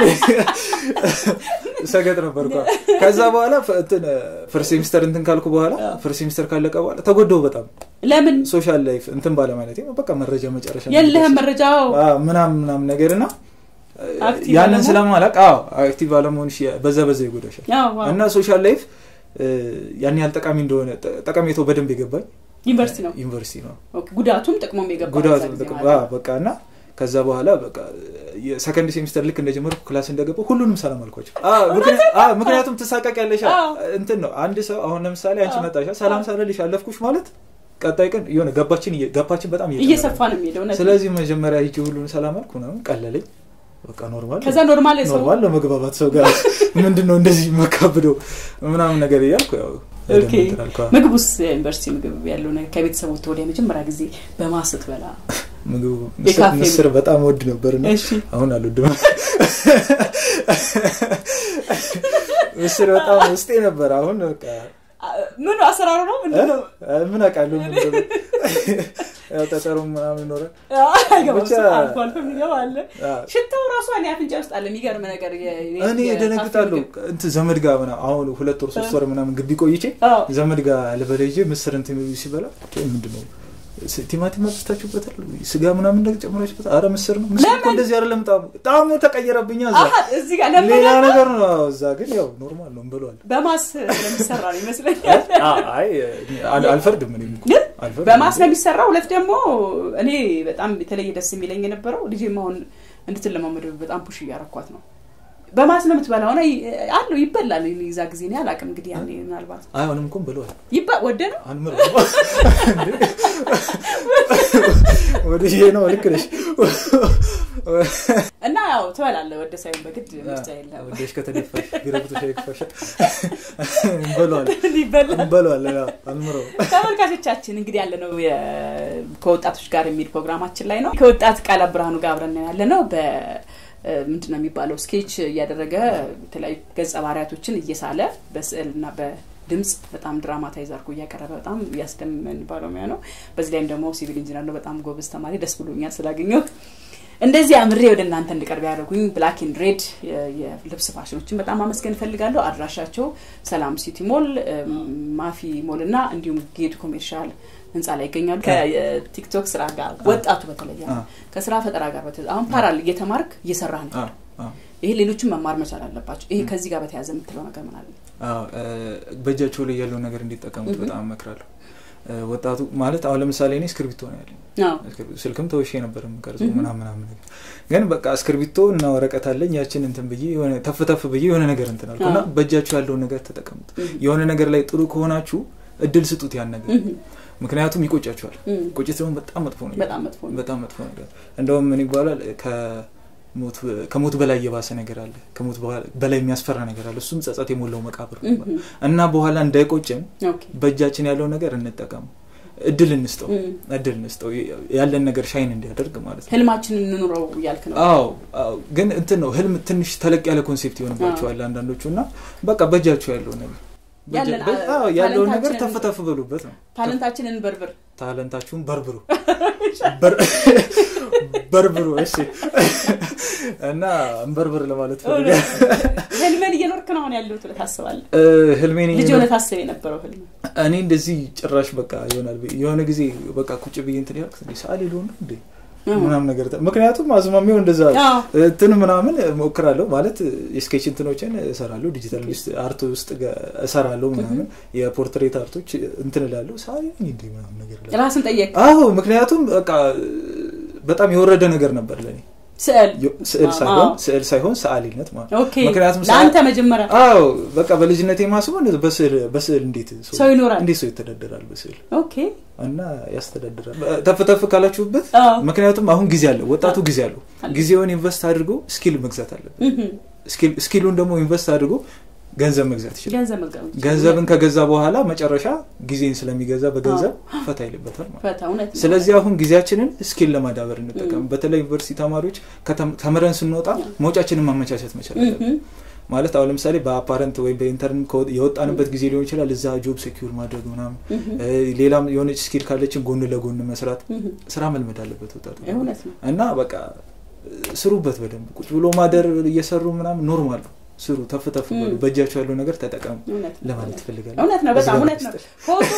ሰገጥ ነበርኩ ከዛ በኋላ ፈ- እንትን ፈርስት ሴሚስተር እንትን ካልኩ በኋላ ፈርስት ሴሚስተር ካለቀ በኋላ ተጎደው በጣም
ለምን
ሶሻል ላይፍ እንትን ባለ ማለት በቃ መረጃ መጨረሻ
የለህም መረጃው
አዎ፣ ምናምን ምናምን ነገር እና
አክቲቭ
ያንን
አለመሆን?
ስለማላቅ አዎ አክቲቭ አለመሆንሽ በዛ በዛ ይጎዳሻል
አዎ፣ አዎ።
እና ሶሻል ላይፍ ያን ያህል ጠቃሚ እንደሆነ ጠ- ጠቀሜታው በደንብ የገባኝ
ዩኒቨርሲቲ ነው
ዩኒቨርሲቲ ነው
ኦኬ፣ ጉዳቱም ጥቅሙም የገባ
ጉዳቱ
በዛ ጊዜ
ጥቅም-
ማለት
አዎ፣
ነው።
በቃ እና ከዛ በኋላ በቃ የሰከንድ ሴሚስተር ልክ እንደጀመርኩ ክላስ እንደገባሁ ሁሉንም ሰላም አልኳቸው አዎ፣ ምክንያ- አዎ፣ ምክንያቱም ትሳቀቅ ያለሻ
አዎ።
እንትን ነው አንድ ሰው አሁን ለምሳሌ አንቺ
አዎ።
መጣሻ ሰላም ሳለልሽ አለፍኩሽ ማለት ቀጣይ ቀን የሆነ ገባችን እየ- ገባችን በጣም እየጨመረ
እየሰፋ
ነው።
ነው የሚሄደው እውነት ነው።
ስለዚህ መጀመሪያ ሂጂ ሁሉን ሰላም አልኩ ምናምን ቀለለኝ በቃ ኖርማል
ከዛ ኖርማል ሰው
ኖርማል ለመግባባት ሰው ጋር ምንድን ነው እንደዚህ መካብደው ምናምን ነገር እያልኩ ያው
ኦኬ።
በደንብ እንትን አልኩ።
ምግብ ውስጥ የዩኒቨርሲቲ ምግብ ያለው ነገር ከቤተሰብ ወጥተህ ወደ የመጀመሪያ ጊዜ በማስት በላ
ምግቡ
የካፌ
ምስር- ምስር በጣም ወድ ነበር እና
እሺ
አሁን አልወድም ምስር በጣም ውስጤ ነበር አሁን በቃ
ምን አሰራሩ ነው ምንድን ነው
እ? ምን አውቃለሁ ምን እንደሆነ። ያው ጠጠሩ ምናምን ይኖራል
አይገባም
ብቻ-
እሱ አልፎ አልፎ የሚገባ አለ
አዎ።
ሽታው ራሱ እኔ አፍንጫ ውስጥ አለ የሚገርም ነገር የ- የ-
እኔ
የካፌ
ደነግጣለሁ
ምግብ።
እንትን ዘመድ ጋር ምናምን አሁን ሁለት ወር ሶስት ወር ምናምን ግቢ ቆይቼ
አዎ።
ዘመድ ጋር ልበላ ሂጄ ምስር እንትን ሲበላ ምንድን ነው ስ- ቲማቲም አብዝታችሁበታል ስጋ ምናምን ነገር ጨምራችሁበታል አረ ምስር ነው ምስር እኮ
ለምን?
እንደዚህ አይደለም ጣሙ ጣሙ ተቀየረብኛ እዛ
አሀ፣ እዚህ ጋር
ሌላ
ለምን
ነገር ነው አዎ፣ እዛ ግን ያው ኖርማል ነው እንበለዋል
በማስ ለሚሰራ ነው ይመስለኛል
አይ አል- አልፈርድም እኔም እኮ
ግን
አልፈርድም።
በማስ ነው የሚሰራ ሁለት ደግሞ እኔ በጣም የተለየ ደስ የሚለኝ የነበረው ልጄም አሁን እንድትለማመድ በጣም ፑሽ እያረኳት ነው በማስ ነው የምትበላው ሆነ አለው ይበላል እኔ እዛ ጊዜ እኔ አላውቅም እንግዲህ ያኔ ምናልባት
አይ አሁንም እኮ እንበለዋል
ይባ ወደ ነው
አንምረው ወደ ይሄ ነው ልክ ነሽ
እና ያው ትበላለህ ወደ ሳይሆን በግድ ምርጫ የለም
ወደሽ ከተደፋሽ ቢረግጦሽ አይክፋሽ እንበለዋል
ይበላል
እንበለዋል አንምረው
ተመልካቾቻችን እንግዲህ ያለ ነው ከወጣቶች ጋር የሚል ፕሮግራማችን ላይ ነው ከወጣት ቃለ ብርሃኑ ጋር አብረን ያለ ነው በ ምንድን ነው የሚባለው ስኬች እያደረገ የተለያዩ ገጸ ባህሪያቶችን እየሳለ በስዕል እና በድምጽ በጣም ድራማታይዝ አድርጎ እያቀረበ በጣም እያስደመን ባለሙያ ነው በዚህ ላይም ደግሞ ሲቪል ኢንጂነር ነው በጣም ጎበዝ ተማሪ ደስ ብሎኛል ስላገኘሁት እንደዚህ አምሬ ወደ እናንተ እንድቀርብ ያደረጉኝ ብላክ ኤንድ ሬድ የልብስ ፋሽኖችን በጣም አመስገን እፈልጋለሁ አድራሻቸው ሰላም ሲቲ ሞል ማፊ ሞል እና እንዲሁም ጌድ ኮሜርሻል ህንፃ ላይ ይገኛሉ ከቲክቶክ ስራ ጋር ወጣቱ በተለየ ከስራ ፈጠራ ጋር በተያያዘ አሁን ፓራል እየተማርክ እየሰራ ነው ይሄ ሌሎችን መማር መቻል አለባቸው ይሄ ከዚህ ጋር በተያያዘ የምትለው ነገር ምን አለ
በእጃቸው ላይ ያለው ነገር እንዲጠቀሙት በጣም እመክራለሁ ወጣቱ ማለት አሁን ለምሳሌ እኔ እስክርቢቶ ነው ያለኝ ስልክም ተወሼ ነበር የምቀርጸው ምናምን ምናምን ነገር ግን በቃ እስክርቢቶ እና ወረቀት አለኝ ያችን እንትን ብዬ የሆነ ተፍ ተፍ ብዬ የሆነ ነገር እንትን አልኩ እና በእጃችሁ ያለውን ነገር ተጠቀሙት የሆነ ነገር ላይ ጥሩ ከሆናችሁ እድል ስጡት ያን ነገር ምክንያቱም ይቆጫቸዋል
እም፣
ቁጭት ደግሞ በጣም መጥፎ ነገር
በጣም መጥፎ ነው።
በጣም መጥፎ ነገር እንደውም ምን ይባላል ከሞት ከሞት በላይ የባሰ ነገር አለ ከሞት በኋላ- በላይ የሚያስፈራ ነገር አለ እሱም ጸጸት የሞላው መቃብር ነው
እም፣
እና በኋላ እንዳይቆጭን
ኦኬ።
በእጃችን ያለው ነገር እንጠቀሙ እድል እንስጠው
እም፣
እድል እንስጠው ያለን ነገር ሻይን እንዲያደርግ ማለት ነው
ህልማችንን እንኑረው እያልክ ነው።
አዎ አዎ። ግን እንትን ነው ህልም ትንሽ ተለቅ ያለ ኮንሴፕት ይሆንባቸዋል አንዳንዶቹ እና በቃ በእጃቸው ያለው ነገር በእጃ-
ያለን-
በ- አዎ፣ ያለውን ነገር
ታለንታችንን-
ተፍተፍ በሉበት ነው
ታለንታችንን በርብር
ታለንታችሁን በርብሩ በር- በርብሩ እሺ እና እንበርብር ለማለት ፈልጋ
ህልምን እየኖርክ ነው አሁን ያለሁት ብለህ ታስባለህ?
ህልሜን
ልጅ ሆነ ታስብ የነበረው ህልም
እኔ እንደዚህ ጭራሽ በቃ ይሆናል ብዬ- የሆነ ጊዜ በቃ ቁጭ ብዬ እንትን ያልኩት እንዴ ሰዓሊ ልሆን ነው እንዴ ምናምን ነገር ተ- ምክንያቱም አዝማሚው እንደዛ
አዎ።
እንትን ምናምን ሞክራለሁ ማለት የስኬች እንትኖችን እሰራለሁ ዲጂታል አርት ውስጥ ገ- እሰራለሁ ምናምን የፖርትሬት አርቶች እንትን እላለሁ ሰዓሊ ነኝ እንዴ ምናምን ነገር እላለሁ።
ራስን ጠየቅ።
አዎ ምክንያቱም በቃ በጣም የወረደ ነገር ነበር ለኔ
ስዕል
ስዕል
አዎ።
ሳይሆን ስዕል ሳይሆን ሰዓሊነት ማለት ነው።
ኦኬ።
ምክንያቱም ሰዓ-
ለአንተ መጀመሪያ
አዎ በቃ በልጅነት የማስበው እንደዚህ በስዕል በስዕል እንዴት
ሰው ይኖራል።
እንዴት ሰው ይተዳደራል በስዕል
ኦኬ
እና ያስተዳድራል ተፍ ተፍ ካላችሁበት
አዎ።
ምክንያቱም አሁን ጊዜ አለው ወጣቱ ጊዜ አለው ጊዜውን ኢንቨስት አድርጎ ስኪል መግዛት አለበት
እህም።
ስኪል- ስኪሉን ደግሞ ኢንቨስት አድርጎ ገንዘብ መግዛት ይችላል
ገንዘብ መግዛት
ገንዘብን ከገዛ በኋላ መጨረሻ ጊዜን ስለሚገዛ በገንዘብ ፈታ ይልበታል ማለት ነው።
ፈታ እውነት ነው።
ስለዚህ አሁን ጊዜያችንን ስኪል ለማዳበር እንጠቀም በተለይ ዩኒቨርሲቲ ተማሪዎች ከተም- ተምረን ስንወጣ መውጫችንን ማመቻቸት መቻል አለብን
እህም።
ማለት አሁን ለምሳሌ በአፓረንት ወይም በኢንተርን ከወ- የወጣንበት ጊዜ ሊሆን ይችላል እዛ ጆብ ሴኪር ማድረግ ምናምን እ፣ ሌላም የሆነች ስኪል ካለችን ጎን ለጎን መስራት
እህም።
ስራ መልመድ አለበት ወጣቱ
እውነት ነው።
እና በቃ ስሩበት በደንብ ቁጭ ብሎ ማደር እየሰሩ ምናምን ኖርማል ነው ስሩ ተፍ ተፍ በሉ
እም።
በእጃቸው ያለው ነገር ተጠቀሙ
እውነት ነው።
ለማለት ትፈልጋለሁ
እውነት ነው። በጣም
በዚህ
እውነት ነው።
ሚስጥር።
ፎቶ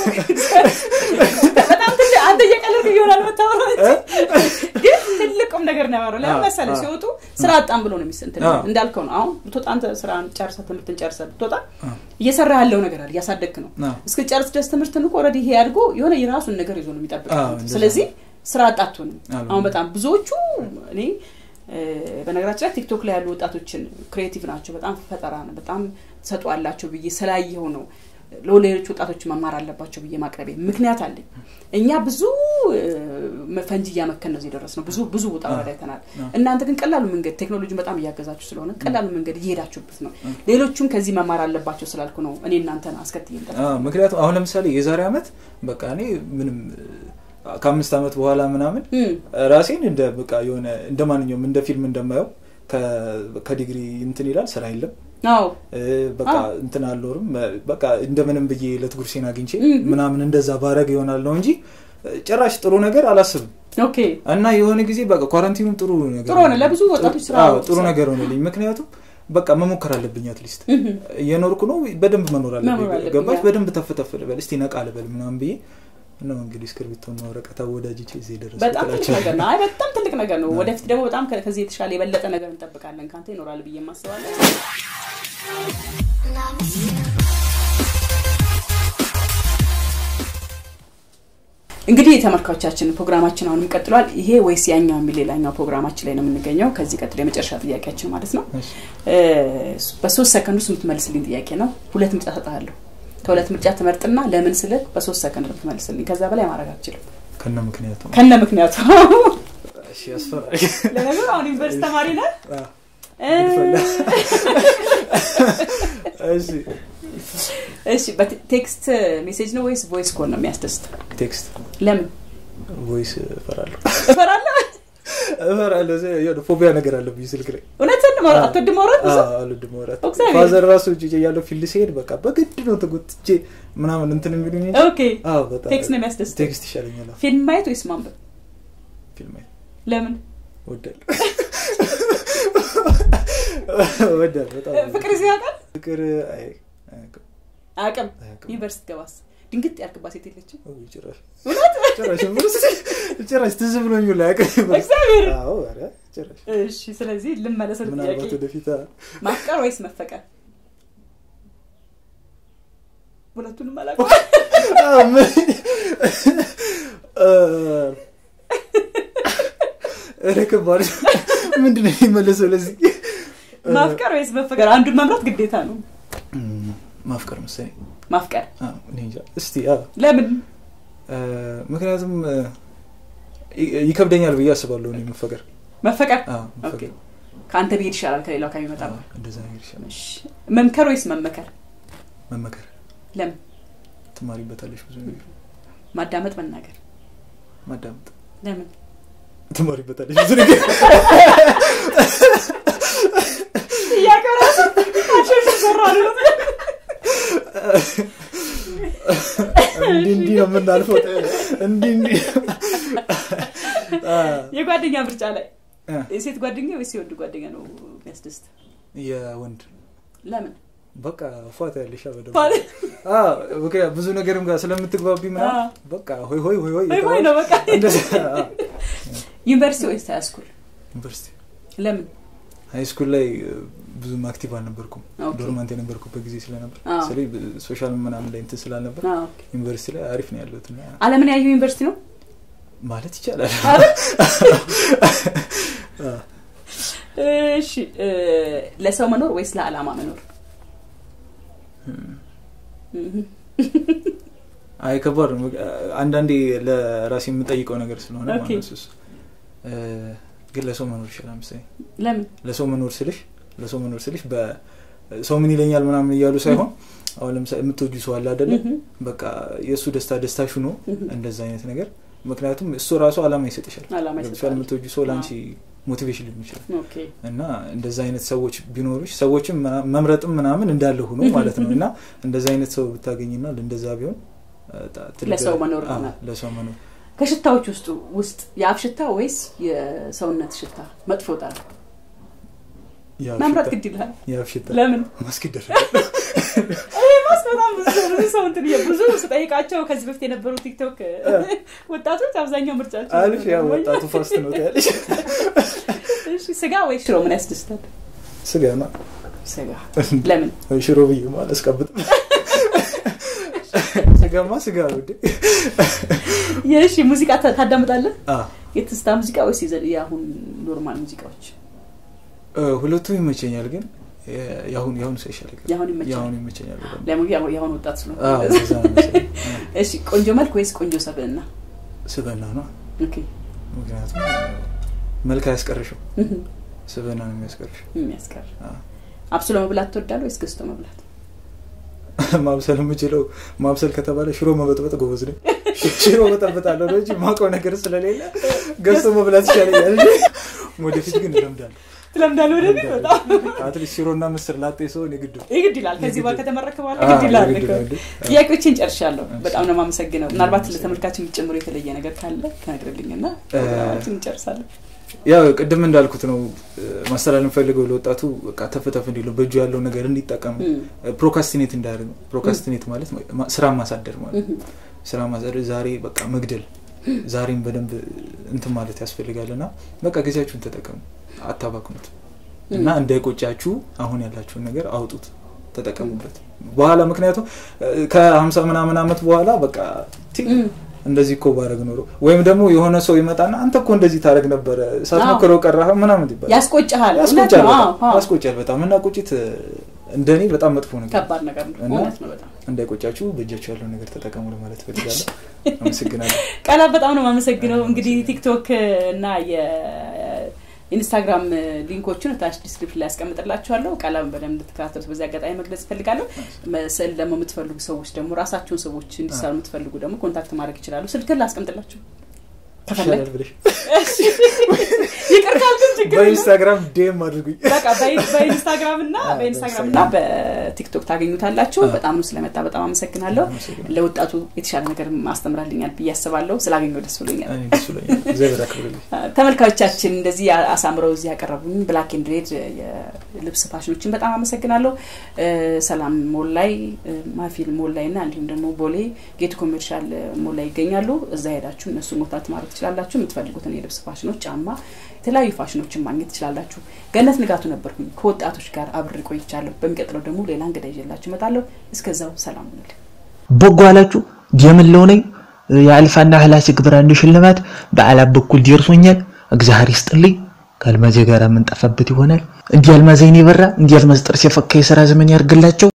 በጣም ትልቅ አንተ እየቀለድክ ይሆናል የምታወራው እንጂ ግን ትልቁም ነገር ነው ያወራው። ለምን
አዎ፣
መሰለህ
አዎ።
ሲወጡ ስራ አጣም ብሎ ነው የሚስንት
አዎ።
እንዳልከው ነው። አሁን ብትወጣ አንተ ስራን ጨርሰህ ትምህርትን ጨርሰህ ብትወጣ
አዎ።
እየሰራ ያለው ነገር አለ፣ እያሳደግክ ነው።
አዎ።
እስክጨርስ ድረስ ትምህርትን እኮ ኦልሬዲ ይሄ አድጎ የሆነ የራሱን ነገር ይዞ ነው የሚጠብቅ።
አዎ፣ እንደዛ
ስለዚህ ስራ አጣቱን
አዎ።
አሁን በጣም ብዙዎቹ እኔ እ፣ በነገራችን ላይ ቲክቶክ ላይ ያሉ ወጣቶችን ክሬቲቭ ናቸው፣ በጣም ፈጠራ ነው፣ በጣም ሰጡ አላቸው ብዬ ስላየው ነው ለሌሎች ወጣቶች መማር አለባቸው ብዬ ማቅረቤ ምክንያት አለኝ። እኛ ብዙ እ፣ ፈንጂ እያመከን ነው እዚህ ደረስ ነው። ብዙ ብዙ ውጣ ውረድ አይተናል። እናንተ ግን ቀላሉ መንገድ ቴክኖሎጂን በጣም እያገዛችሁ ስለሆነ ቀላሉ መንገድ እየሄዳችሁበት ነው። ሌሎቹም ከዚህ መማር አለባቸው ስላልኩ ነው እኔ እናንተን አስከትዬ የምጠራው።
አዎ፣ ምክንያቱም አሁን ለምሳሌ የዛሬ አመት በቃ እኔ ምንም ከአምስት አመት በኋላ ምናምን
እም፣
ራሴን እንደ በቃ የሆነ እንደ ማንኛውም እንደ ፊልም እንደማየው ከ- ከዲግሪ እንትን ይላል ስራ የለም
አዎ
እ፣ በቃ
አዎ።
እንትን አልኖርም እ፣ በቃ እንደምንም ብዬ ዕለት ጉርሴን አግኝቼ
እም።
ምናምን እንደዛ ባረግ ይሆናል ነው እንጂ እ፣ ጭራሽ ጥሩ ነገር አላስብም
ኦኬ
እና የሆነ ጊዜ በቃ ኳረንቲኑም ጥሩ ነገር
ጥሩ ሆነ። ለብዙ ወጣቶች ስራ
አዎ፣ ጥሩ
ስራ-
ነገር ሆነልኝ ምክንያቱም በቃ መሞከር አለብኝ አትሊስት
እም፣
እየኖርኩ ነው በደንብ መኖር
መኖር
አለብኝ
አለብኝ፣
ገባሽ
ያ።
በደንብ ተፍተፍ ልበል እስቲ ነቃ ልበል ምናምን ብዬ ነው እንግዲህ እስክርቢቶና ወረቀት አወዳጅቼ እዚህ የደረስኩት
በጣም ትልቅ
እላቸዋለሁ።
ነገር ነው። አይ በጣም ትልቅ ነገር ነው። ወደፊት ደግሞ በጣም ከ- ከዚህ የተሻለ የበለጠ ነገር እንጠብቃለን። ከአንተ ይኖራል ብዬ ማስባለን። እንግዲህ ተመልካቾቻችን ፕሮግራማችን አሁንም ቀጥሏል። ይሄ ወይስ ያኛው የሚል ሌላኛው ፕሮግራማችን ላይ ነው የምንገኘው። ከዚህ ቀጥሎ የመጨረሻ ጥያቄያችን ማለት ነው።
እሺ።
እ፣ በሶስት ሰከንድ ውስጥ የምትመልስልኝ ጥያቄ ነው። ሁለት ምርጫ ሰጥሃለሁ። ከሁለት ምርጫ ትመርጥና ለምን ስልህ በሶስት ሰከንድ ነው የምትመልስልኝ። ከዛ በላይ ማድረግ አልችልም
ከነ ምክንያቱ
ከነ ምክንያቱ
እሺ ያስፈራል
ለነገሩ አሁን ዩኒቨርስቲ ተማሪ ነህ።
አዎ።
እ፣
እሺ
እሺ በቴክስት ሜሴጅ ነው ወይስ ቮይስ ኮል ነው የሚያስደስት?
ቴክስት
ለምን
ቮይስ እፈራለሁ
እፈራለሁ።
እፈራለሁ ዘ- የሆነ ፎቢያ ነገር አለብኝ ስልክ ላይ
እውነትን ነው
አዎ።
አትወድም ማውራት ብዙ?
አዎ፣ አልወድም ማውራት
እግዚአብሔር።
ፋዘር ራሱ እጅ ያለው ፊልድ ሲሄድ በቃ በግድ ነው ተጎትቼ ምናምን እንትን የሚሉኝ እንጂ
ኦኬ
አዎ በጣም
ቴክስት ነው የሚያስደስት።
ቴክስት ይሻለኛል አዎ።
ፊልም ማየት ወይስ ማንበብ?
ፊልም አይ-
ለምን
እወዳለሁ እወዳለሁ በጣም
ፍቅር እዚህ ያውቃል
ፍቅር አይ አያውቅም።
አቅም
አያውቅም።
ዩኒቨርስቲ ገባስ ድንግጥ ያልክባት ሴት የለችም?
ኦ፣ ጭራሽ ጭራሽ ጭራሽ ትዝ ብሎኝ ሁላ አያውቅም።
እግዚአብሔር።
አዎ ኧረ ጭራሽ
እሺ ስለዚህ ልመለስ ወደ
ምናልባት
ጥያቄ
ወደፊት አ-
ማፍቀር ወይስ መፈቀር? ሁለቱንም አላውቅም።
አዎ፣ ምን- እ- ኧረ ከባድ ነው። ምንድን ነው የሚመለሰው ለዚህ
ማፍቀር ወይስ መፈቀር? አንዱን መምራት ግዴታ ነው።
እም፣ ማፍቀር መሰለኝ
ማፍቀር
አዎ፣ እኔ እንጃ እስቲ አዎ።
ለምን
እ፣ ምክንያቱም እ፣ ይ- ይከብደኛል ብዬ አስባለሁ እኔ መፈቀር
መፈቀር
አዎ፣ መፈቀር
ከአንተ ብሄድ ይሻላል ከሌላው ከሚመጣ
አዎ፣ እንደዛ ነገር ይሻላል
እሺ። መምከር ወይስ መመከር
መመከር
ለምን
ትማሪበታለሽ ብዙ ነገር
ማዳመጥ መናገር
ማዳመጥ
ለምን
ትማሪበታለሽ ብዙ ነገር
እያቀራሱ ይሰራሉ
እንዲህ እንዲህ ነው የምናልፈው እንዲህ እንዲህ አ፣
የጓደኛ ምርጫ ላይ
እ፣
የሴት ጓደኛ ወይስ የወንድ ጓደኛ ነው የሚያስደስት
የወንድ
ለምን
በቃ ፏታ ያለሽ በደምብ
ፋ-
አዎ፣ ምክንያት ብዙ ነገርም ጋር ስለምትግባቢ ምናምን
አዎ።
በቃ ሆይ ሆይ ሆይ ሆይ
ወይ ወይ ነው በቃ
እንደዛ አዎ።
ዩኒቨርሲቲ ወይስ ሃይስኩል
ዩኒቨርሲቲ
ለምን
ሃይ ስኩል ላይ እ፣ ብዙም አክቲቭ አልነበርኩም
ኦኬ።
ዶርማንት የነበርኩበት ጊዜ ስለነበር
አዎ።
ስለዚህ ሶሻል ምናምን ላይ እንትን ስላልነበር
አዎ።
ዩኒቨርሲቲ ላይ አሪፍ ነው ያለሁት እና
አለምን ያየው ዩኒቨርሲቲ ነው
ማለት ይቻላል አዎ።
እሺ እ፣ ለሰው መኖር ወይስ ለዓላማ መኖር እህ፣
አይ ከባድ ነው አንዳንዴ ለራሴ የምጠይቀው ነገር ስለሆነ
ኦኬ።
ማለት ነው እሱ እ፣ ግን ለሰው መኖር ይችላል ምሳሌ
ለምን
ለሰው መኖር ስልሽ ለሰው መኖር ስልሽ በሰው ምን ይለኛል ምናምን እያሉ ሳይሆን አሁን ለምሳሌ የምትወጁ ሰው አለ አይደለ
እህ፣
በቃ የእሱ ደስታ ደስታሽ ሆኖ
እህ።
እንደዛ አይነት ነገር ምክንያቱም እሱ ራሱ አላማ ይሰጥሻል
ዓላማ
ገብቶሻል
ይሰጣል።
የምትወጁ ሰው ለአንቺ ሞቲቬሽን ሊሆን ይችላል
ኦኬ
እና እንደዛ አይነት ሰዎች ቢኖሩሽ ሰዎችም ምና- መምረጥም ምናምን እንዳለ ሆኖ ማለት ነው እና እንደዛ አይነት ሰው ብታገኝና እንደዛ ቢሆን እ፣ ታ- ትልቅ-
ለሰው መኖር
አዎ፣
ነው።
ለሰው መኖር
ከሽታዎች ውስጥ ውስጥ የአፍ ሽታ ወይስ የሰውነት ሽታ መጥፎ ጠራ
የአፍ
መምረጥ
ሽታ-
ግድ ይላል
የአፍ ሽታ
ለምን
ማስክ ይደረጋል
ማስ በጣም ብዙ ብዙ ሰው እንትን እየ- ብዙ ስጠይቃቸው ከዚህ በፊት የነበሩ ቲክቶክ ወጣቶች አብዛኛው ምርጫቸው
አሪፍ ያው ወጣቱ ፋስት ነው ያለሽ
እሺ ስጋ ወይ ሽሮ ምን ያስደስታል
ስጋ ነው
ስጋ ለምን
ወይ ሽሮ ብዬ ማለት አስቀብጥ ስጋማ ስጋ ነው እንዴ
የእሺ ሙዚቃ ታ- ታዳምጣለህ
አ
የትስታ ሙዚቃ ወይስ የዘ- የአሁን ኖርማል ሙዚቃዎች
እ፣ ሁለቱም ይመቸኛል ግን የ- የአሁኑ የአሁኑ ሰው ይሻላል
የአሁን ይመቻል
የአሁኑ ይመቸኛል በጣም
ለምን ያው- የአሁን ወጣት ስለሆነ
አዎ እንደዛ ነው መሰለኝ።
እሺ ቆንጆ መልክ ወይስ ቆንጆ ሰብዕና
ስበና ነው
ኦኬ
ምክንያቱም መልክ አያስቀርሽም
እህ፣
ስበና ነው የሚያስቀርሽ
የሚያስቀር
አዎ።
አብስሎ መብላት ትወዳለህ ወይስ ገዝቶ መብላት
ማብሰል የምችለው ማብሰል ከተባለ ሽሮ መበጥበጥ ጎበዝ ነኝ ሽሮ በጠብጣለሁ ነው እንጂ ማውቀው ነገር ስለሌለ ገዝቶ መብላት ይሻለኛል እንጂ ወደፊት ግን እለምዳለሁ
ትለምዳለህ ወደፊት በጣም
አትሊስት ሽሮና ምስር ላጤ ሰውን የግድ ነው።
ይግድ ይላል ከዚህ በኋላ
የግድ-
ከተመረክ በኋላ
አዎ፣
ግድ ይላል
የግድ
እኮ።
ነው እንዴ? አዎ።
ጥያቄዎችን ጨርሻለሁ በጣም ነው የማመሰግነው ምናልባት
አመሰግናለሁ።
ለተመልካች የሚጨምሩ የተለየ ነገር ካለ ትነግርልኝ እና
እ-
ፕሮግራማችን እንጨርሳለን
ያው ቅድም እንዳልኩት ነው እ፣ ማስተላለፍ ፈልገው ለወጣቱ በቃ ተፍተፍ እንዲለው በእጁ ያለው ነገር እንዲጠቀም
እም፣
ፕሮካስቲኔት እንዳያደርግ ነው። ፕሮካስቲኔት ማለት ማ- ስራ ማሳደር ማለት
እህ፣
ስራ ማሳደር ዛሬ በቃ መግደል ዛሬም በደንብ እንትን ማለት ያስፈልጋል እና በቃ ጊዜያችሁን ተጠቀሙ አታባክኑት እና እንዳይቆጫችሁ አሁን ያላችሁን ነገር አውጡት ተጠቀሙበት በኋላ ምክንያቱም እ፣ ከሀምሳ ምናምን አመት በኋላ በቃ ቲ
እም፣
እንደዚህ እኮ ባረግ ኖሮ ወይም ደግሞ የሆነ ሰው ይመጣና አንተ እኮ እንደዚህ ታደረግ ነበረ ሳትሞክረው ቀረህ ምናምን ይባላል
ያስቆጭሃል እውነት
ያስቆጫል
ነው አዎ፣
በጣም
አዎ።
ያስቆጫል በጣም እና ቁጭት እ፣ እንደኔ በጣም መጥፎ ነገር
ከባድ ነገር ነው
እና-
እውነት ነው በጣም
እንዳይቆጫችሁ በእጃችሁ ያለው ነገር ተጠቀሙ ለማለት ፈልጋለሁ አመሰግናለሁ
ቃላት በጣም ነው የማመሰግነው እንግዲህ ቲክቶክ እና የኢንስታግራም ሊንኮቹን ታች ዲስክሪፕሽን ላይ ያስቀምጥላችኋለሁ ቃላም በደንብ እንድትከታተሉት በዚህ አጋጣሚ መግለጽ እፈልጋለሁ ስዕል ደግሞ የምትፈልጉ ሰዎች ደግሞ ራሳችሁን ሰዎች እንዲሳሉ የምትፈልጉ ደግሞ ኮንታክት ማድረግ ይችላሉ ስልክን ላስቀምጥላችሁ ከፈለግ
ይሻላል ብለሽ
ይቅር ካልክም ችግር የለም።
በኢንስታግራም ዴም አድርጉኝ
በቃ በኢ- በኢንስታግራም እና
አዎ፣
በኢንስታግራም እና በቲክቶክ ታገኙታላችሁ
አዎ።
በጣም ነው ስለመጣ በጣም አመሰግናለሁ
አመሰግናለሁ።
ለወጣቱ የተሻለ ነገር ማስተምራልኛል ብዬ አስባለሁ ስላገኘው ደስ ብሎኛል
እኔ ደስ ብሎኛል እግዚአብሔር ያክብርልኝ
ተመልካቾቻችን እንደዚህ አሳምረው እዚህ ያቀረቡኝ ብላክ ኤንድ ሬድ የልብስ ፋሽኖችን በጣም አመሰግናለሁ እ፣ ሰላም ሞል ላይ እ፣ ማፊል ሞል ላይ እና እንዲሁም ደግሞ ቦሌ ጌቱ ኮሜርሻል ሞል ላይ ይገኛሉ እዛ ሄዳችሁ እነሱ ሞታት ማድረግ ትችላላችሁ የምትፈልጉትን የልብስ ፋሽኖች ጫማ የተለያዩ ፋሽኖችን ማግኘት ትችላላችሁ ገነት ንጋቱ ነበርኩኝ ከወጣቶች ጋር አብሬ ቆይቻለሁ በሚቀጥለው ደግሞ ሌላ እንግዳ ይዤላችሁ እመጣለሁ እስከዛው ሰላም ሁኑልኝ
በጎ አላችሁ የምለው ነኝ የአልፋና ህላሴ ግብር አንዱ ሽልማት በአላብ በኩል ደርሶኛል እግዚአብሔር ይስጥልኝ ከአልማዜ ጋር የምንጠፋበት ይሆናል እንዲህ አልማዝ አይኔ በራ እንዲህ አልማዝ ጥርስ የፈካ የስራ ዘመን ያርግላቸው